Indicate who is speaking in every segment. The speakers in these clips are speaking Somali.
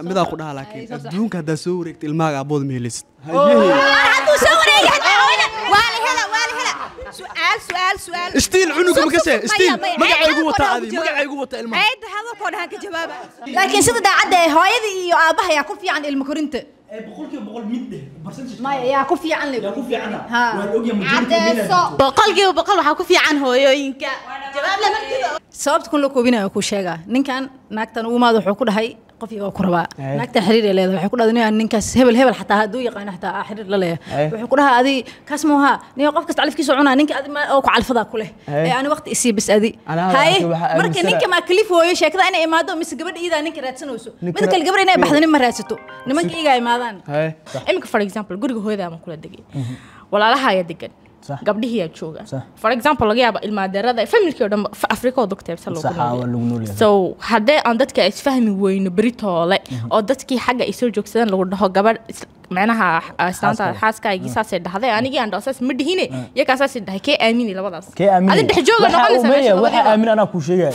Speaker 1: midaa ku dhaha laakiin adduunka haddaa soo wareegta ilmaaga abooda ma helaysid
Speaker 2: hadduu soo wareegay waa la hela waa la hela su'aal su'aal su'aal
Speaker 1: Ishtiin cunuga ma gashay? Ishtiin,
Speaker 2: Maya, maya.
Speaker 1: magacaygu
Speaker 2: Ceed
Speaker 1: wataa
Speaker 2: hadalkoo
Speaker 1: adi,
Speaker 2: dhahan ku
Speaker 1: magacaygu
Speaker 2: jawaab.
Speaker 1: wataa ilmaha.
Speaker 2: Ceed hadalkoo dhahan ka jawaaba laakiin sida daacadda ee hooyadii iyo aabbaha yaa ku fiican ilmo korinta
Speaker 3: boqolkiiba boqol mid dheh percentage
Speaker 2: maya yaa ku fiican le
Speaker 3: yaa ku fiicana
Speaker 2: Ha.
Speaker 3: waan ogyahay majority
Speaker 2: Caddeeso.
Speaker 4: boqolkiiba boqol waxaa ku fiican hooyooyinka jawaab lama jiro
Speaker 2: sababta kun la koobinayo kuu sheegaa ninkan naagtan ugu maad wuxuu ku dhahay qof iga ku rabaa
Speaker 1: Ay.
Speaker 2: naagtan xiriir ay leedahay waxay ku dhahday ninkan ninkaas hebel hebel xataa hadduu yaqaano xataa aa xiriir la
Speaker 1: Ay.
Speaker 2: leeyahay wuxuu ku dhahaa adi kaas maaha nin qof kasta califkiisa cunaa ninka adi ma- oo ku calfadaa ku leh
Speaker 1: Ay.
Speaker 2: ee ani waqti isii bis adi
Speaker 1: Anaa
Speaker 2: haye
Speaker 1: laakiin waxaa
Speaker 2: marka
Speaker 1: aaminsana-
Speaker 2: ninka maa kalif hooyo sheekada inay imaado mise gabadha iidaa ninka raadsanayso
Speaker 1: Ninka
Speaker 2: mid kale
Speaker 1: ra-
Speaker 2: gabadha inay baxdo nin ma raadsato nimanka iigaa imaadaan
Speaker 1: Haye.
Speaker 4: imika for example guriga hooyada ama kula degay walaalaha ayaa degan
Speaker 3: Sax.
Speaker 4: gabdhihiyaa jooga
Speaker 3: Sax.
Speaker 4: for example laga yaaba ilmaadeerada familkii oo dhan ba- afrika oo dogteebsa
Speaker 3: Sax, waa lagu nool yahay.
Speaker 4: so haddee aan dadka isfahmi weyno beritoole oo dadkii xagga ay soo joogsadeen lagu dhaho gabadh is- macnaha islaanta
Speaker 3: Xaaskaaga.
Speaker 4: xaaskaagii saasay dhahday anigii aan dhaho saas ma dhihine iyagaa saasay dhahay kee aamini labadaas
Speaker 3: kee aaminay
Speaker 4: adi dhex jooga
Speaker 3: Waxa
Speaker 4: noqonaysa
Speaker 3: uu
Speaker 4: meesha
Speaker 3: meeya, waxa
Speaker 4: labadiiba.
Speaker 3: aamin anaa kuu sheegaya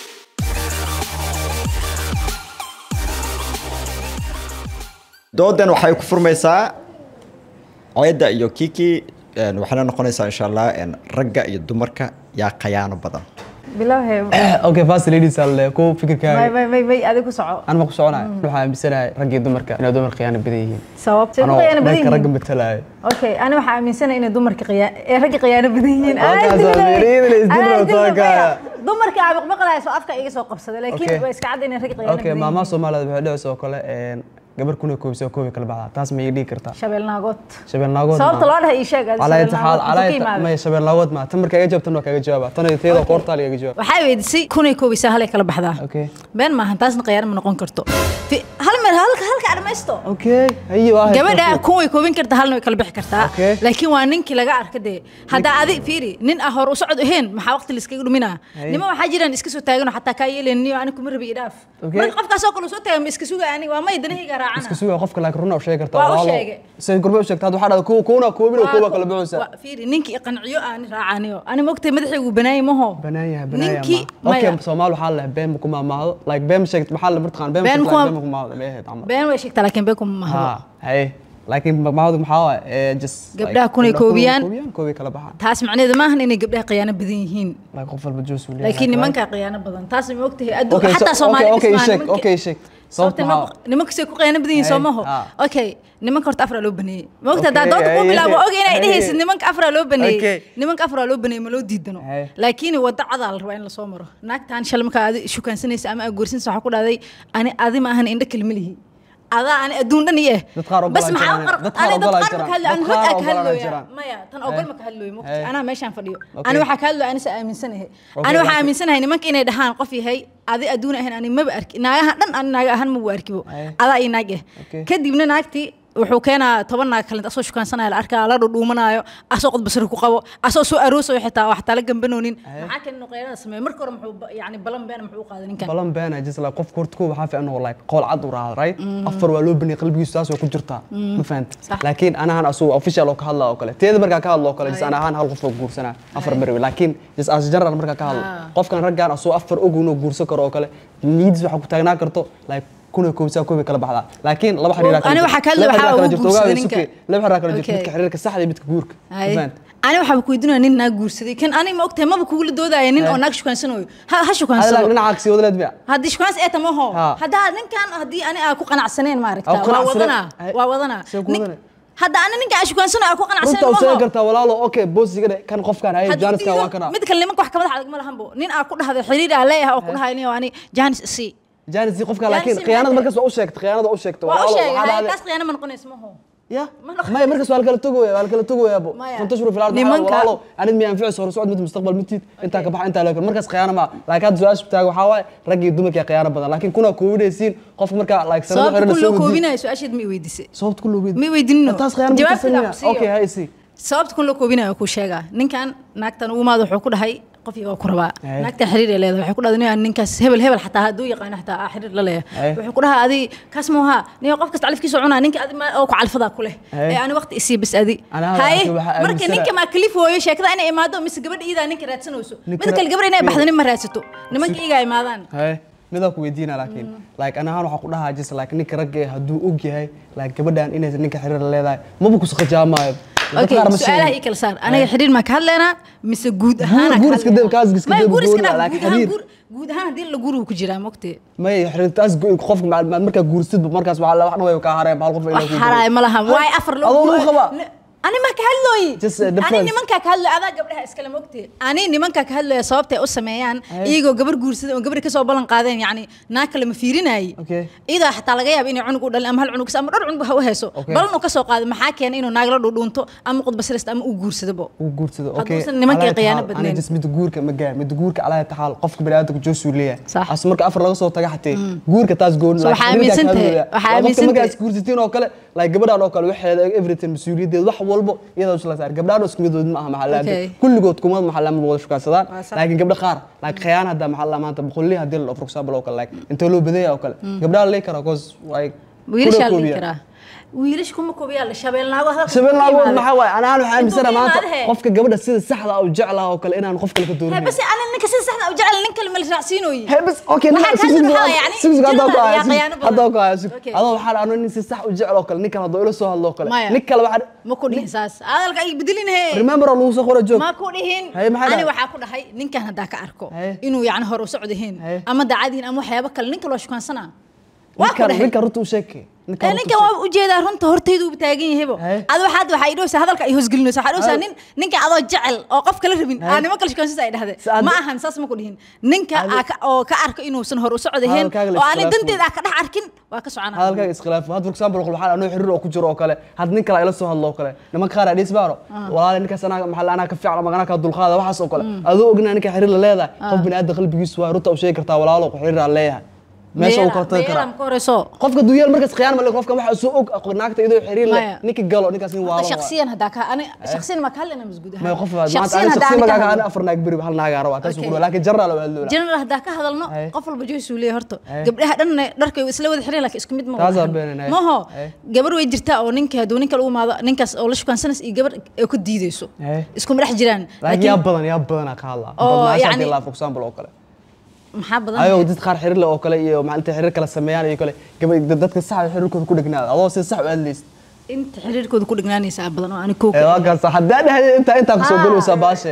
Speaker 5: doodan waxay ku furmaysaa ceedda iyo kiki een, waxayna noqonaysaa insha allah een, ragga iyo dumarka yaa khayaano badan
Speaker 6: bilowhe
Speaker 1: okay fast ladies alle ku
Speaker 6: may
Speaker 1: fikirkaaga
Speaker 6: may may may adiga ku soco
Speaker 1: aan ma ku soconayo waxaa aaminsanahay raggii dumarka inay dumar khiyaano badan yihiin
Speaker 6: sabab say
Speaker 1: anoo
Speaker 6: qiyaano badan
Speaker 1: dhanka ragga
Speaker 6: yihiin
Speaker 1: matalaayo
Speaker 6: okay ani waxaa aaminsanahay inay dumarka qiyaa ee ragga qiyaano badan yihiin
Speaker 1: Halkaas
Speaker 6: Ay,
Speaker 1: waa
Speaker 6: dilay.
Speaker 1: meeriin, is dil
Speaker 6: Ay,
Speaker 1: rabtaa
Speaker 6: dilay,
Speaker 1: ka.
Speaker 6: maya. dumarka aabaqmaqlaaya soo afka iga soo qabsaday laakiin
Speaker 1: Okay.
Speaker 6: waa iska cad inay ragga qiyaano
Speaker 1: okay
Speaker 6: badan
Speaker 1: maamaha
Speaker 6: yihiin
Speaker 1: soomaaliyeed waxay dhicisa oo kale een, gabar kuna koobisa oo koobi kala baxdaa taas ma ii dhigi kartaa
Speaker 6: shabeel naagood
Speaker 1: shabeel naagood
Speaker 6: sababta loo dhahay ii sheeg adi
Speaker 1: calaa
Speaker 6: shabeel
Speaker 1: inta xaal
Speaker 6: naagood
Speaker 1: calaa
Speaker 6: intuu ka
Speaker 1: inta
Speaker 6: imaaday.
Speaker 1: may shabeel naagood ma tan markaa iga jawaabtan waa kaaga jawaaba tan iyo tiyada qoortaal iga jawaab
Speaker 2: waxaa weydisay kunay koobisaa halay kala baxdaa
Speaker 1: okay
Speaker 2: been maahan taasna khiyaano ma noqon karto Fi- hal meel halka halka adhamaysto
Speaker 1: okay haye waa hay
Speaker 2: gabadha
Speaker 1: perfect.
Speaker 2: kun way koobin kartaa halna way kala bixi kartaa
Speaker 1: Okay.
Speaker 2: laakiin waa ninkii laga arka dee haddaa adi fiiri nin ah hor u socod ahayn maxaa waqti laiskaga dhuminaa
Speaker 1: Hay.
Speaker 2: nima waxaa jiraan iska soo taaganoo xataa kaa yeelayn niyo ani kuma rabi idhaaf
Speaker 1: Okay.
Speaker 2: marka qofkaasoo kale uu soo taagan ma iska suga ani waa may danahayga raacana
Speaker 1: iska sugaa qofka laakiin runa u sheegi kartaa
Speaker 2: Waa u
Speaker 1: walaalo.
Speaker 2: sheegay.
Speaker 1: say gurbe u sheegtaa waxaa dhahda kuwa kuwana koobin oo kuwa kala baxaysa
Speaker 2: Waa- fiiri ninkii qanciyo aani raacaniyo ani mogtay madaxaygu banaayay maho
Speaker 1: banaan yahay banaan yahay
Speaker 2: ninkii
Speaker 1: ma okay
Speaker 2: maya
Speaker 1: soomaal waxaa la been ma ku maamaahdo like been ma sheegto maxaa la martaqaan been ma
Speaker 2: Been
Speaker 1: sheegto
Speaker 2: kuma-
Speaker 1: been ma ku maamaahdo ma ahayd camal
Speaker 2: been way sheegtaa laakiin been kuma mahdo
Speaker 1: ha haye laakiin maamaahdu maxaa waaye ee just
Speaker 2: Gabdhaha kunay koobiyaan.
Speaker 1: koobi kala baxaan
Speaker 2: taas macnaheedu maahan inay gabdhaha khiyaano badan yihiin
Speaker 1: like qof walba juus uu leeyahay
Speaker 2: laakiin nimankaa khiyaano badan taas ma ogtahay adduun
Speaker 1: okay
Speaker 2: xataa
Speaker 1: so-
Speaker 2: soomaali
Speaker 1: okay okay
Speaker 2: dhismaan
Speaker 1: sheeg
Speaker 2: nimanka-
Speaker 1: okay sheeg
Speaker 2: sababta
Speaker 1: sababta maxaa
Speaker 2: nimanka say ku qiyaano badan yihiin soo
Speaker 1: Hey,
Speaker 2: maho
Speaker 1: ah.
Speaker 2: okay nimanka horta afraa loo baneeyey ma ogta haddaa
Speaker 1: Okay,
Speaker 2: doonta kuu
Speaker 1: hey,
Speaker 2: bilaabo
Speaker 1: hey,
Speaker 2: og inay
Speaker 1: hey.
Speaker 2: dhehaysid nimanka afraa loo
Speaker 1: Okay.
Speaker 2: baneeyey nimanka afraa loo baneeyey ma loo diidano
Speaker 1: Hey.
Speaker 2: laakiin wadda cadaa la rabaa in lasoo maro naagtaan shalay markaa adi shukaansanaysa ama aad guursanaysa waxaa ku dhahday ani adi ma ahan indho kalma lihi adaa ani adduun dhan iyo eh
Speaker 1: Dad qaar
Speaker 2: bas
Speaker 1: ogolaan
Speaker 2: maxaa
Speaker 1: jiraan.
Speaker 2: u qar-
Speaker 1: Dad qaar
Speaker 2: ani dad
Speaker 1: ogolaan
Speaker 2: qaar ma
Speaker 1: jiraan.
Speaker 2: ka hadlo ani
Speaker 1: Dad
Speaker 2: hod
Speaker 1: qaar
Speaker 2: aa ka
Speaker 1: ogolaan
Speaker 2: hadlooya
Speaker 1: jiraan.
Speaker 2: maya tan ogol
Speaker 1: Hey.
Speaker 2: ma ka hadlooyo mogta
Speaker 1: Hey.
Speaker 2: anaa meeshaan fadhiyo
Speaker 1: Okay.
Speaker 2: ani waxaa ka hadlooya anisa aaminsanahay
Speaker 1: Okay,
Speaker 2: ani waxaa
Speaker 1: laakiin-
Speaker 2: aaminsanahay nimanka inay dhahaan qof yahay adi adduun ahayn ani maba arki naagaha dhan ani naaga ahaan mabu arkibo
Speaker 1: Hey.
Speaker 2: adaa iyo naag eh
Speaker 1: Okay.
Speaker 2: kadibna naagtii wuxuu keenaa toban naag kalenta asoo shukaansanaya la arkaa la dhudhuumanaayo asoo qodbasari ku qabo asoo soo aroosayo xitaa wax tala gambanoonin maxaa kale inuu qeyrada sameeyo marka hore muxuu ba- yani balan beena muxuu u qaaday ninkan
Speaker 1: balan beena just like qofka horta kuwa waxaa fiican oo like qool cad u raacdo right afar waa loo baniyay qalbigiisu taas way ku jirtaa ma fahanta
Speaker 2: Sax.
Speaker 1: laakiin anahan asugu official oo ka hadla oo kale teeda markaa ka hadlo oo kale just ana ahaan hal qof oo guursanaa afar marwe laakiin just as general markaa ka hadlo qofkan raggaan asugu afar og inuu guursan karo oo kale niyadiis waxaa ku taagnaa karto like kuna koobsaa koobi kala baxdaa laakiin laba xiriir
Speaker 2: Ani waxaa ka hadlay waxaa ugu guursaday ninka.
Speaker 1: laba xiriir kala jirto
Speaker 2: Okay.
Speaker 1: midka xiriirka saxda iyo midka guurka ma
Speaker 2: Hay.
Speaker 1: fahanta
Speaker 2: ani waxaa ku weydiinaya nin naag guursaday kan ani ma ogtahay maba kugula doodaya nin oo naag shukaansanayo ha ha
Speaker 1: hada
Speaker 2: shukaansado
Speaker 1: dhinaca sii wadaleed miya
Speaker 2: haddii shukaans ee tamaho
Speaker 1: Ha.
Speaker 2: haddaa ninkan haddii ani aa ku qanacsaneen maaragta
Speaker 1: Aa ku
Speaker 2: waa
Speaker 1: qanacsaneen?
Speaker 2: wadanaa
Speaker 1: Hay.
Speaker 2: waa wadanaa
Speaker 1: Soo ku
Speaker 2: Nin-
Speaker 1: wadanay?
Speaker 2: hadda ani ninka aa shukaansanayo aa ku
Speaker 1: runta
Speaker 2: qanacsaneen
Speaker 1: u sheegi
Speaker 2: maho
Speaker 1: kartaa walaalo okay boosiga dhe kan qofkaan haye
Speaker 2: Haddii
Speaker 1: jaaniska
Speaker 2: diido,
Speaker 1: waa kana
Speaker 2: mid kale nimanka wax kamadax adag ma lahanbo nin aa ku dhahday xiriir aa leeyahay oo ku dhahay nin ani jaanis isii
Speaker 1: jaanis qofka
Speaker 2: Jaanis
Speaker 1: laakiin
Speaker 2: si
Speaker 1: khiyaanada
Speaker 2: maxay
Speaker 1: markaas waa u sheegtay khiyaanada waa u sheegtay
Speaker 2: waa u
Speaker 1: walaalo,
Speaker 2: sheegay
Speaker 1: waxaa
Speaker 2: hay,
Speaker 1: dhahday-
Speaker 2: taas khiyaano ma noqonaysa maho
Speaker 1: ya
Speaker 2: Ma noqon-
Speaker 1: maya markaas waa la kala togoya waa la kala togoya bo
Speaker 2: Maya.
Speaker 1: fantashuru filaal
Speaker 2: Nimanka-
Speaker 1: walaalo anid miya anficayso hore socod mid mustaqbal midtiid intaa ka baxa intaa laakiin markaas khiyaano ma laakiin hadda su-aasha taaga waxaa waaye rag iyo dumarka yaa khiyaano badan laakiin kuna koobinaysiin qofka markaa like sanado
Speaker 2: sababta
Speaker 1: xiriir
Speaker 2: kun
Speaker 1: soo
Speaker 2: loo
Speaker 1: wadiin
Speaker 2: koobinayo su-aasheed ma i weydiisay
Speaker 1: sababta ku loogeed
Speaker 2: ma i weydiinino
Speaker 1: taas khiyaano ma
Speaker 2: Jawaabteeda
Speaker 1: tirsanaya
Speaker 2: ku siiyo.
Speaker 1: okay hay si
Speaker 2: sababta kun loo koobinayo kuu sheegaa ninkan naagtan ugu maad wuxuu ku dhahay qof iga ku rabaa
Speaker 1: Ay.
Speaker 2: naagtan xiriir ay leedahay waxay ku dhahday nin ninkaas hebel hebel xataa hadduu yaqaano xataa aa xiriir la
Speaker 1: Ay.
Speaker 2: leeyahay wuxuu ku dhahaa adi kaas maaha nin qof kasta califkiisa cunaa ninka adi ma- oo ku calfadaa ku leh
Speaker 1: Ay.
Speaker 2: ee ani waqti isii bis adi
Speaker 1: Anaa
Speaker 2: haye
Speaker 1: laakiin waxaa
Speaker 2: marka
Speaker 1: aaminsanahay-
Speaker 2: ninka maa kalif hooyo sheekada inay imaado mise gabadha iidaa ninka raadsanayso
Speaker 1: Ninka
Speaker 2: mid kale
Speaker 1: ra-
Speaker 2: gabadha inay baxdo nin ma raadsato nimanka iigaa imaadaan
Speaker 1: hay midaa ku weydiina laakiin like ana ahaan waxaa ku dhahaa just like ninka ragga eh hadduu og yahay like gabadhan inaysan ninka xiriir la leedahay maba kusaqajaamaayo
Speaker 2: okay su-aalaha ii kala saar aniga xiriir maa ka hadlaynaa mise guud ahaan
Speaker 1: guur iska dab- kaas iska dab gooni ah, laakiin xiriir.
Speaker 2: guud ahaan haddii la guuru ku jiraa mogte
Speaker 1: may xiriirtaas go- qofka maad maad markaa guursidba markaas waxaa la- waxna way kaa hareen hal qof
Speaker 2: wax haraay ma laha waay afar loo
Speaker 1: Adoo lagu qabaa?
Speaker 2: ani ma ka hadlooyi
Speaker 1: Just, uh,
Speaker 2: ani
Speaker 1: difference.
Speaker 2: nimankaa ka hadlooy adaa gabdhaha iskale mogte ani nimankaa ka hadlooya sababtay u sameeyaan iyagoo gabar guursada oo gabar kasoo ballan qaadeen yacni naa kale ma fiirinaayi
Speaker 1: Okay.
Speaker 2: iyadoo xataa laga yaaba inay cunug u dhalin ama hal cunug ama dhowr cunug ha u heeso
Speaker 1: Okay.
Speaker 2: balan uu kasoo qaado maxaa keenay inuu naag la dhudhuunto ama qudbasirista ama uu guursadabo
Speaker 1: uu guursado okay
Speaker 2: Hadduusan nimankay
Speaker 1: Alaa
Speaker 2: khiyaano
Speaker 1: taxaal,
Speaker 2: badnayn.
Speaker 1: ani just mid guurka ma gaa mid guurka alaa taxaal qofka bani'aadamka joosuu leeyahay
Speaker 2: Sax.
Speaker 1: as marka afar laga soo taga xatee guurka taas gooni
Speaker 2: So waxaa aaminsan tahay- waxaa aaminsan
Speaker 1: markaas
Speaker 2: tahay-
Speaker 1: guursatiin oo kale like gabadhaan oo kale waxeeda everything mas-uuliyadeed wax walbo iyadaa usla saar gabdhaan oo isku midood ma aha maxaa la
Speaker 2: Okay.
Speaker 1: kulligood kuma maxaa la wada shukaansadaan
Speaker 2: Waa sax.
Speaker 1: laakiin gabdha qaar like khiyaan hadda maxaa la maanta boqollihi haddii la dhao for example oo kale like intee loo badaya oo kale gabdhaha la leeyi karaa cause like
Speaker 2: wiilashaa la
Speaker 1: kula
Speaker 2: dhihi
Speaker 1: koobiya.
Speaker 2: karaa wiilash kuma koobiyaa la shabeelnaago hadalka
Speaker 1: shabeel
Speaker 2: ku
Speaker 1: laagood
Speaker 2: yimaada.
Speaker 1: maxaa waaye anaan waxaa aaminsana
Speaker 2: Intuu
Speaker 1: maanta
Speaker 2: yimaado he.
Speaker 1: qofka gabadha sida saxda ah u jeclaha oo kale inaan qof kale ka
Speaker 2: Hey,
Speaker 1: doorin
Speaker 2: bas ana ninka sida saxda u jecel nin kale ma la raacsiinooyi
Speaker 1: Hey, bas okay
Speaker 2: Waxaa ka hadla maxaa yani? Jannada yaa khiyaano badan.
Speaker 1: hadda ku hayo
Speaker 2: Okay.
Speaker 1: adoo waxaa ano nin si sax u jecel oo kale ninkan haddoo ila soo hadlo oo kale
Speaker 2: Maya.
Speaker 1: nin kale waxaa
Speaker 2: ma ku dhihin saas hadalka ay bedelin he
Speaker 1: remember oo lagu soo qora joog
Speaker 2: ma ku dhihin
Speaker 1: Hey, maxaa
Speaker 2: ani
Speaker 1: dhahay?
Speaker 2: waxaa ku dhahay ninkan haddaa ka arko
Speaker 1: Hey.
Speaker 2: inuu yani hore u socdihiin
Speaker 1: Hey.
Speaker 2: ama daacadihin ama waxyaabo kale ninka loo shukaansanaa waa ku
Speaker 1: ninkan
Speaker 2: dhahay
Speaker 1: ninkan runta u sheekay
Speaker 2: Eh, ninkan waa ujeedaa runta hortaydu u taagan yahaybo
Speaker 1: Hey.
Speaker 2: ado waxaad waxaa idhowsaa hadalka ay hoosgelinaysa waxaa idhowsaa nin ninka adoo jecel oo qof kala rabin aa niman kale shukaansiisa ay dhahde
Speaker 1: Si aad-
Speaker 2: ma ahan saas ma ku dhihin ninka aa ka- oo ka arko inuusan hore u socdihiin
Speaker 1: Hadalkaaga la
Speaker 2: oo aanay
Speaker 1: iskhilaafo.
Speaker 2: danteeda aa ka dhex arkin waa ka soconaa
Speaker 1: hadalkaaga iskhilaafo had for example waxaa anoo xiriir oo ku jiro oo kale had nin kale ila soo hadlo oo kale nimanka qaar adhiis baaro walaale ninkaas anaa maxaa la- anaa ka fiican ama anaa ka dulqaada waxaas oo kale adoo ogna ninka xiriir la leedahay qof bini'aadam qalbigiisu waa runta u sheegi kartaa walaalo ku xiriir aan leeyahay meesha uu kala tagi karaa
Speaker 2: ka horeyso
Speaker 1: qofka duyaal markaas khiyaan male qofka waxa soo og aqoon naagta idoo xiriir leh
Speaker 2: Maya.
Speaker 1: ninka galo ninkaas nin waalo
Speaker 2: shakhsiyan haddaa ka ani shakhsiyan ma ka hadlayna masguud
Speaker 1: ma qof maanta
Speaker 2: shakhsiyan
Speaker 1: ani
Speaker 2: haddaa
Speaker 1: shakhsi
Speaker 2: ani ka
Speaker 1: magaaga
Speaker 2: hadlo
Speaker 1: ani afar naag beri hal naaga rabaa taas
Speaker 2: Okay.
Speaker 1: ugu laakiin general waa hadloola
Speaker 2: general haddaa ka hadalno
Speaker 1: Hey.
Speaker 2: qof walba joysuu leeyahay horta
Speaker 1: Hey.
Speaker 2: gabdhaha dhan dharkay isla wada xireen laakiin isku mid ma
Speaker 1: Taas
Speaker 2: wada
Speaker 1: waa
Speaker 2: ahan.
Speaker 1: beenan, hey.
Speaker 2: maho
Speaker 1: Hey.
Speaker 2: gabar way jirtaa oo ninka hadduu ninka lagu imaado ninkaas oo la shukaansanas iyo gabar ay ku diideyso
Speaker 1: Hey.
Speaker 2: iskuma dhex jiraan
Speaker 1: laakiin yaa badan yaa badan ka hadlaa
Speaker 2: Oo,
Speaker 1: badnaasha
Speaker 2: yacni-
Speaker 1: hadii laa for example oo kale
Speaker 2: maxaa badan
Speaker 1: ayoo dad qaar xiriir leh oo kale iyo maalinta xiriir kala sameeyaan iyo kale gabadh dadka sax xiriirkooda ku dhignaada adoo si sax u hadlaysid
Speaker 2: inta xiriirkooda ku dhignaanaysaa badan oo ani koo
Speaker 1: ee waa gaarsa haddaa dhahay inta inta ku soo galowsaa baashe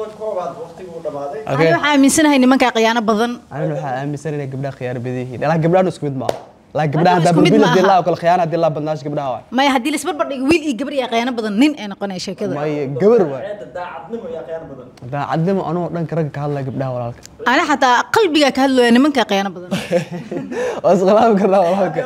Speaker 2: ani waxaa aaminsanahay nimankaa khiyaano badan
Speaker 1: anina waxaa aaminsan inay gabdhaha khiyaano badan yihiin laakiin gabdhahan isku mid maaha laakiin gabdhaha
Speaker 2: Hadda
Speaker 1: haddaa
Speaker 2: isku mid
Speaker 1: bilbil
Speaker 2: maaha.
Speaker 1: hadii laa oo kale khiyaano hadii laa badnaash gabdhaha waay
Speaker 2: maya haddii laisbarbar dhigo wiil iyo gabar yaa khiyaano badan nin ay noqonaya sheekada
Speaker 1: may gabar waay daacadnimo anoo dhanka ragga ka hadlaya gabdhaha walaalka
Speaker 2: ani xataa qalbigaa ka hadlooya nimankaa khiyaano badan
Speaker 1: waa iskhilaafi karnaa walaalka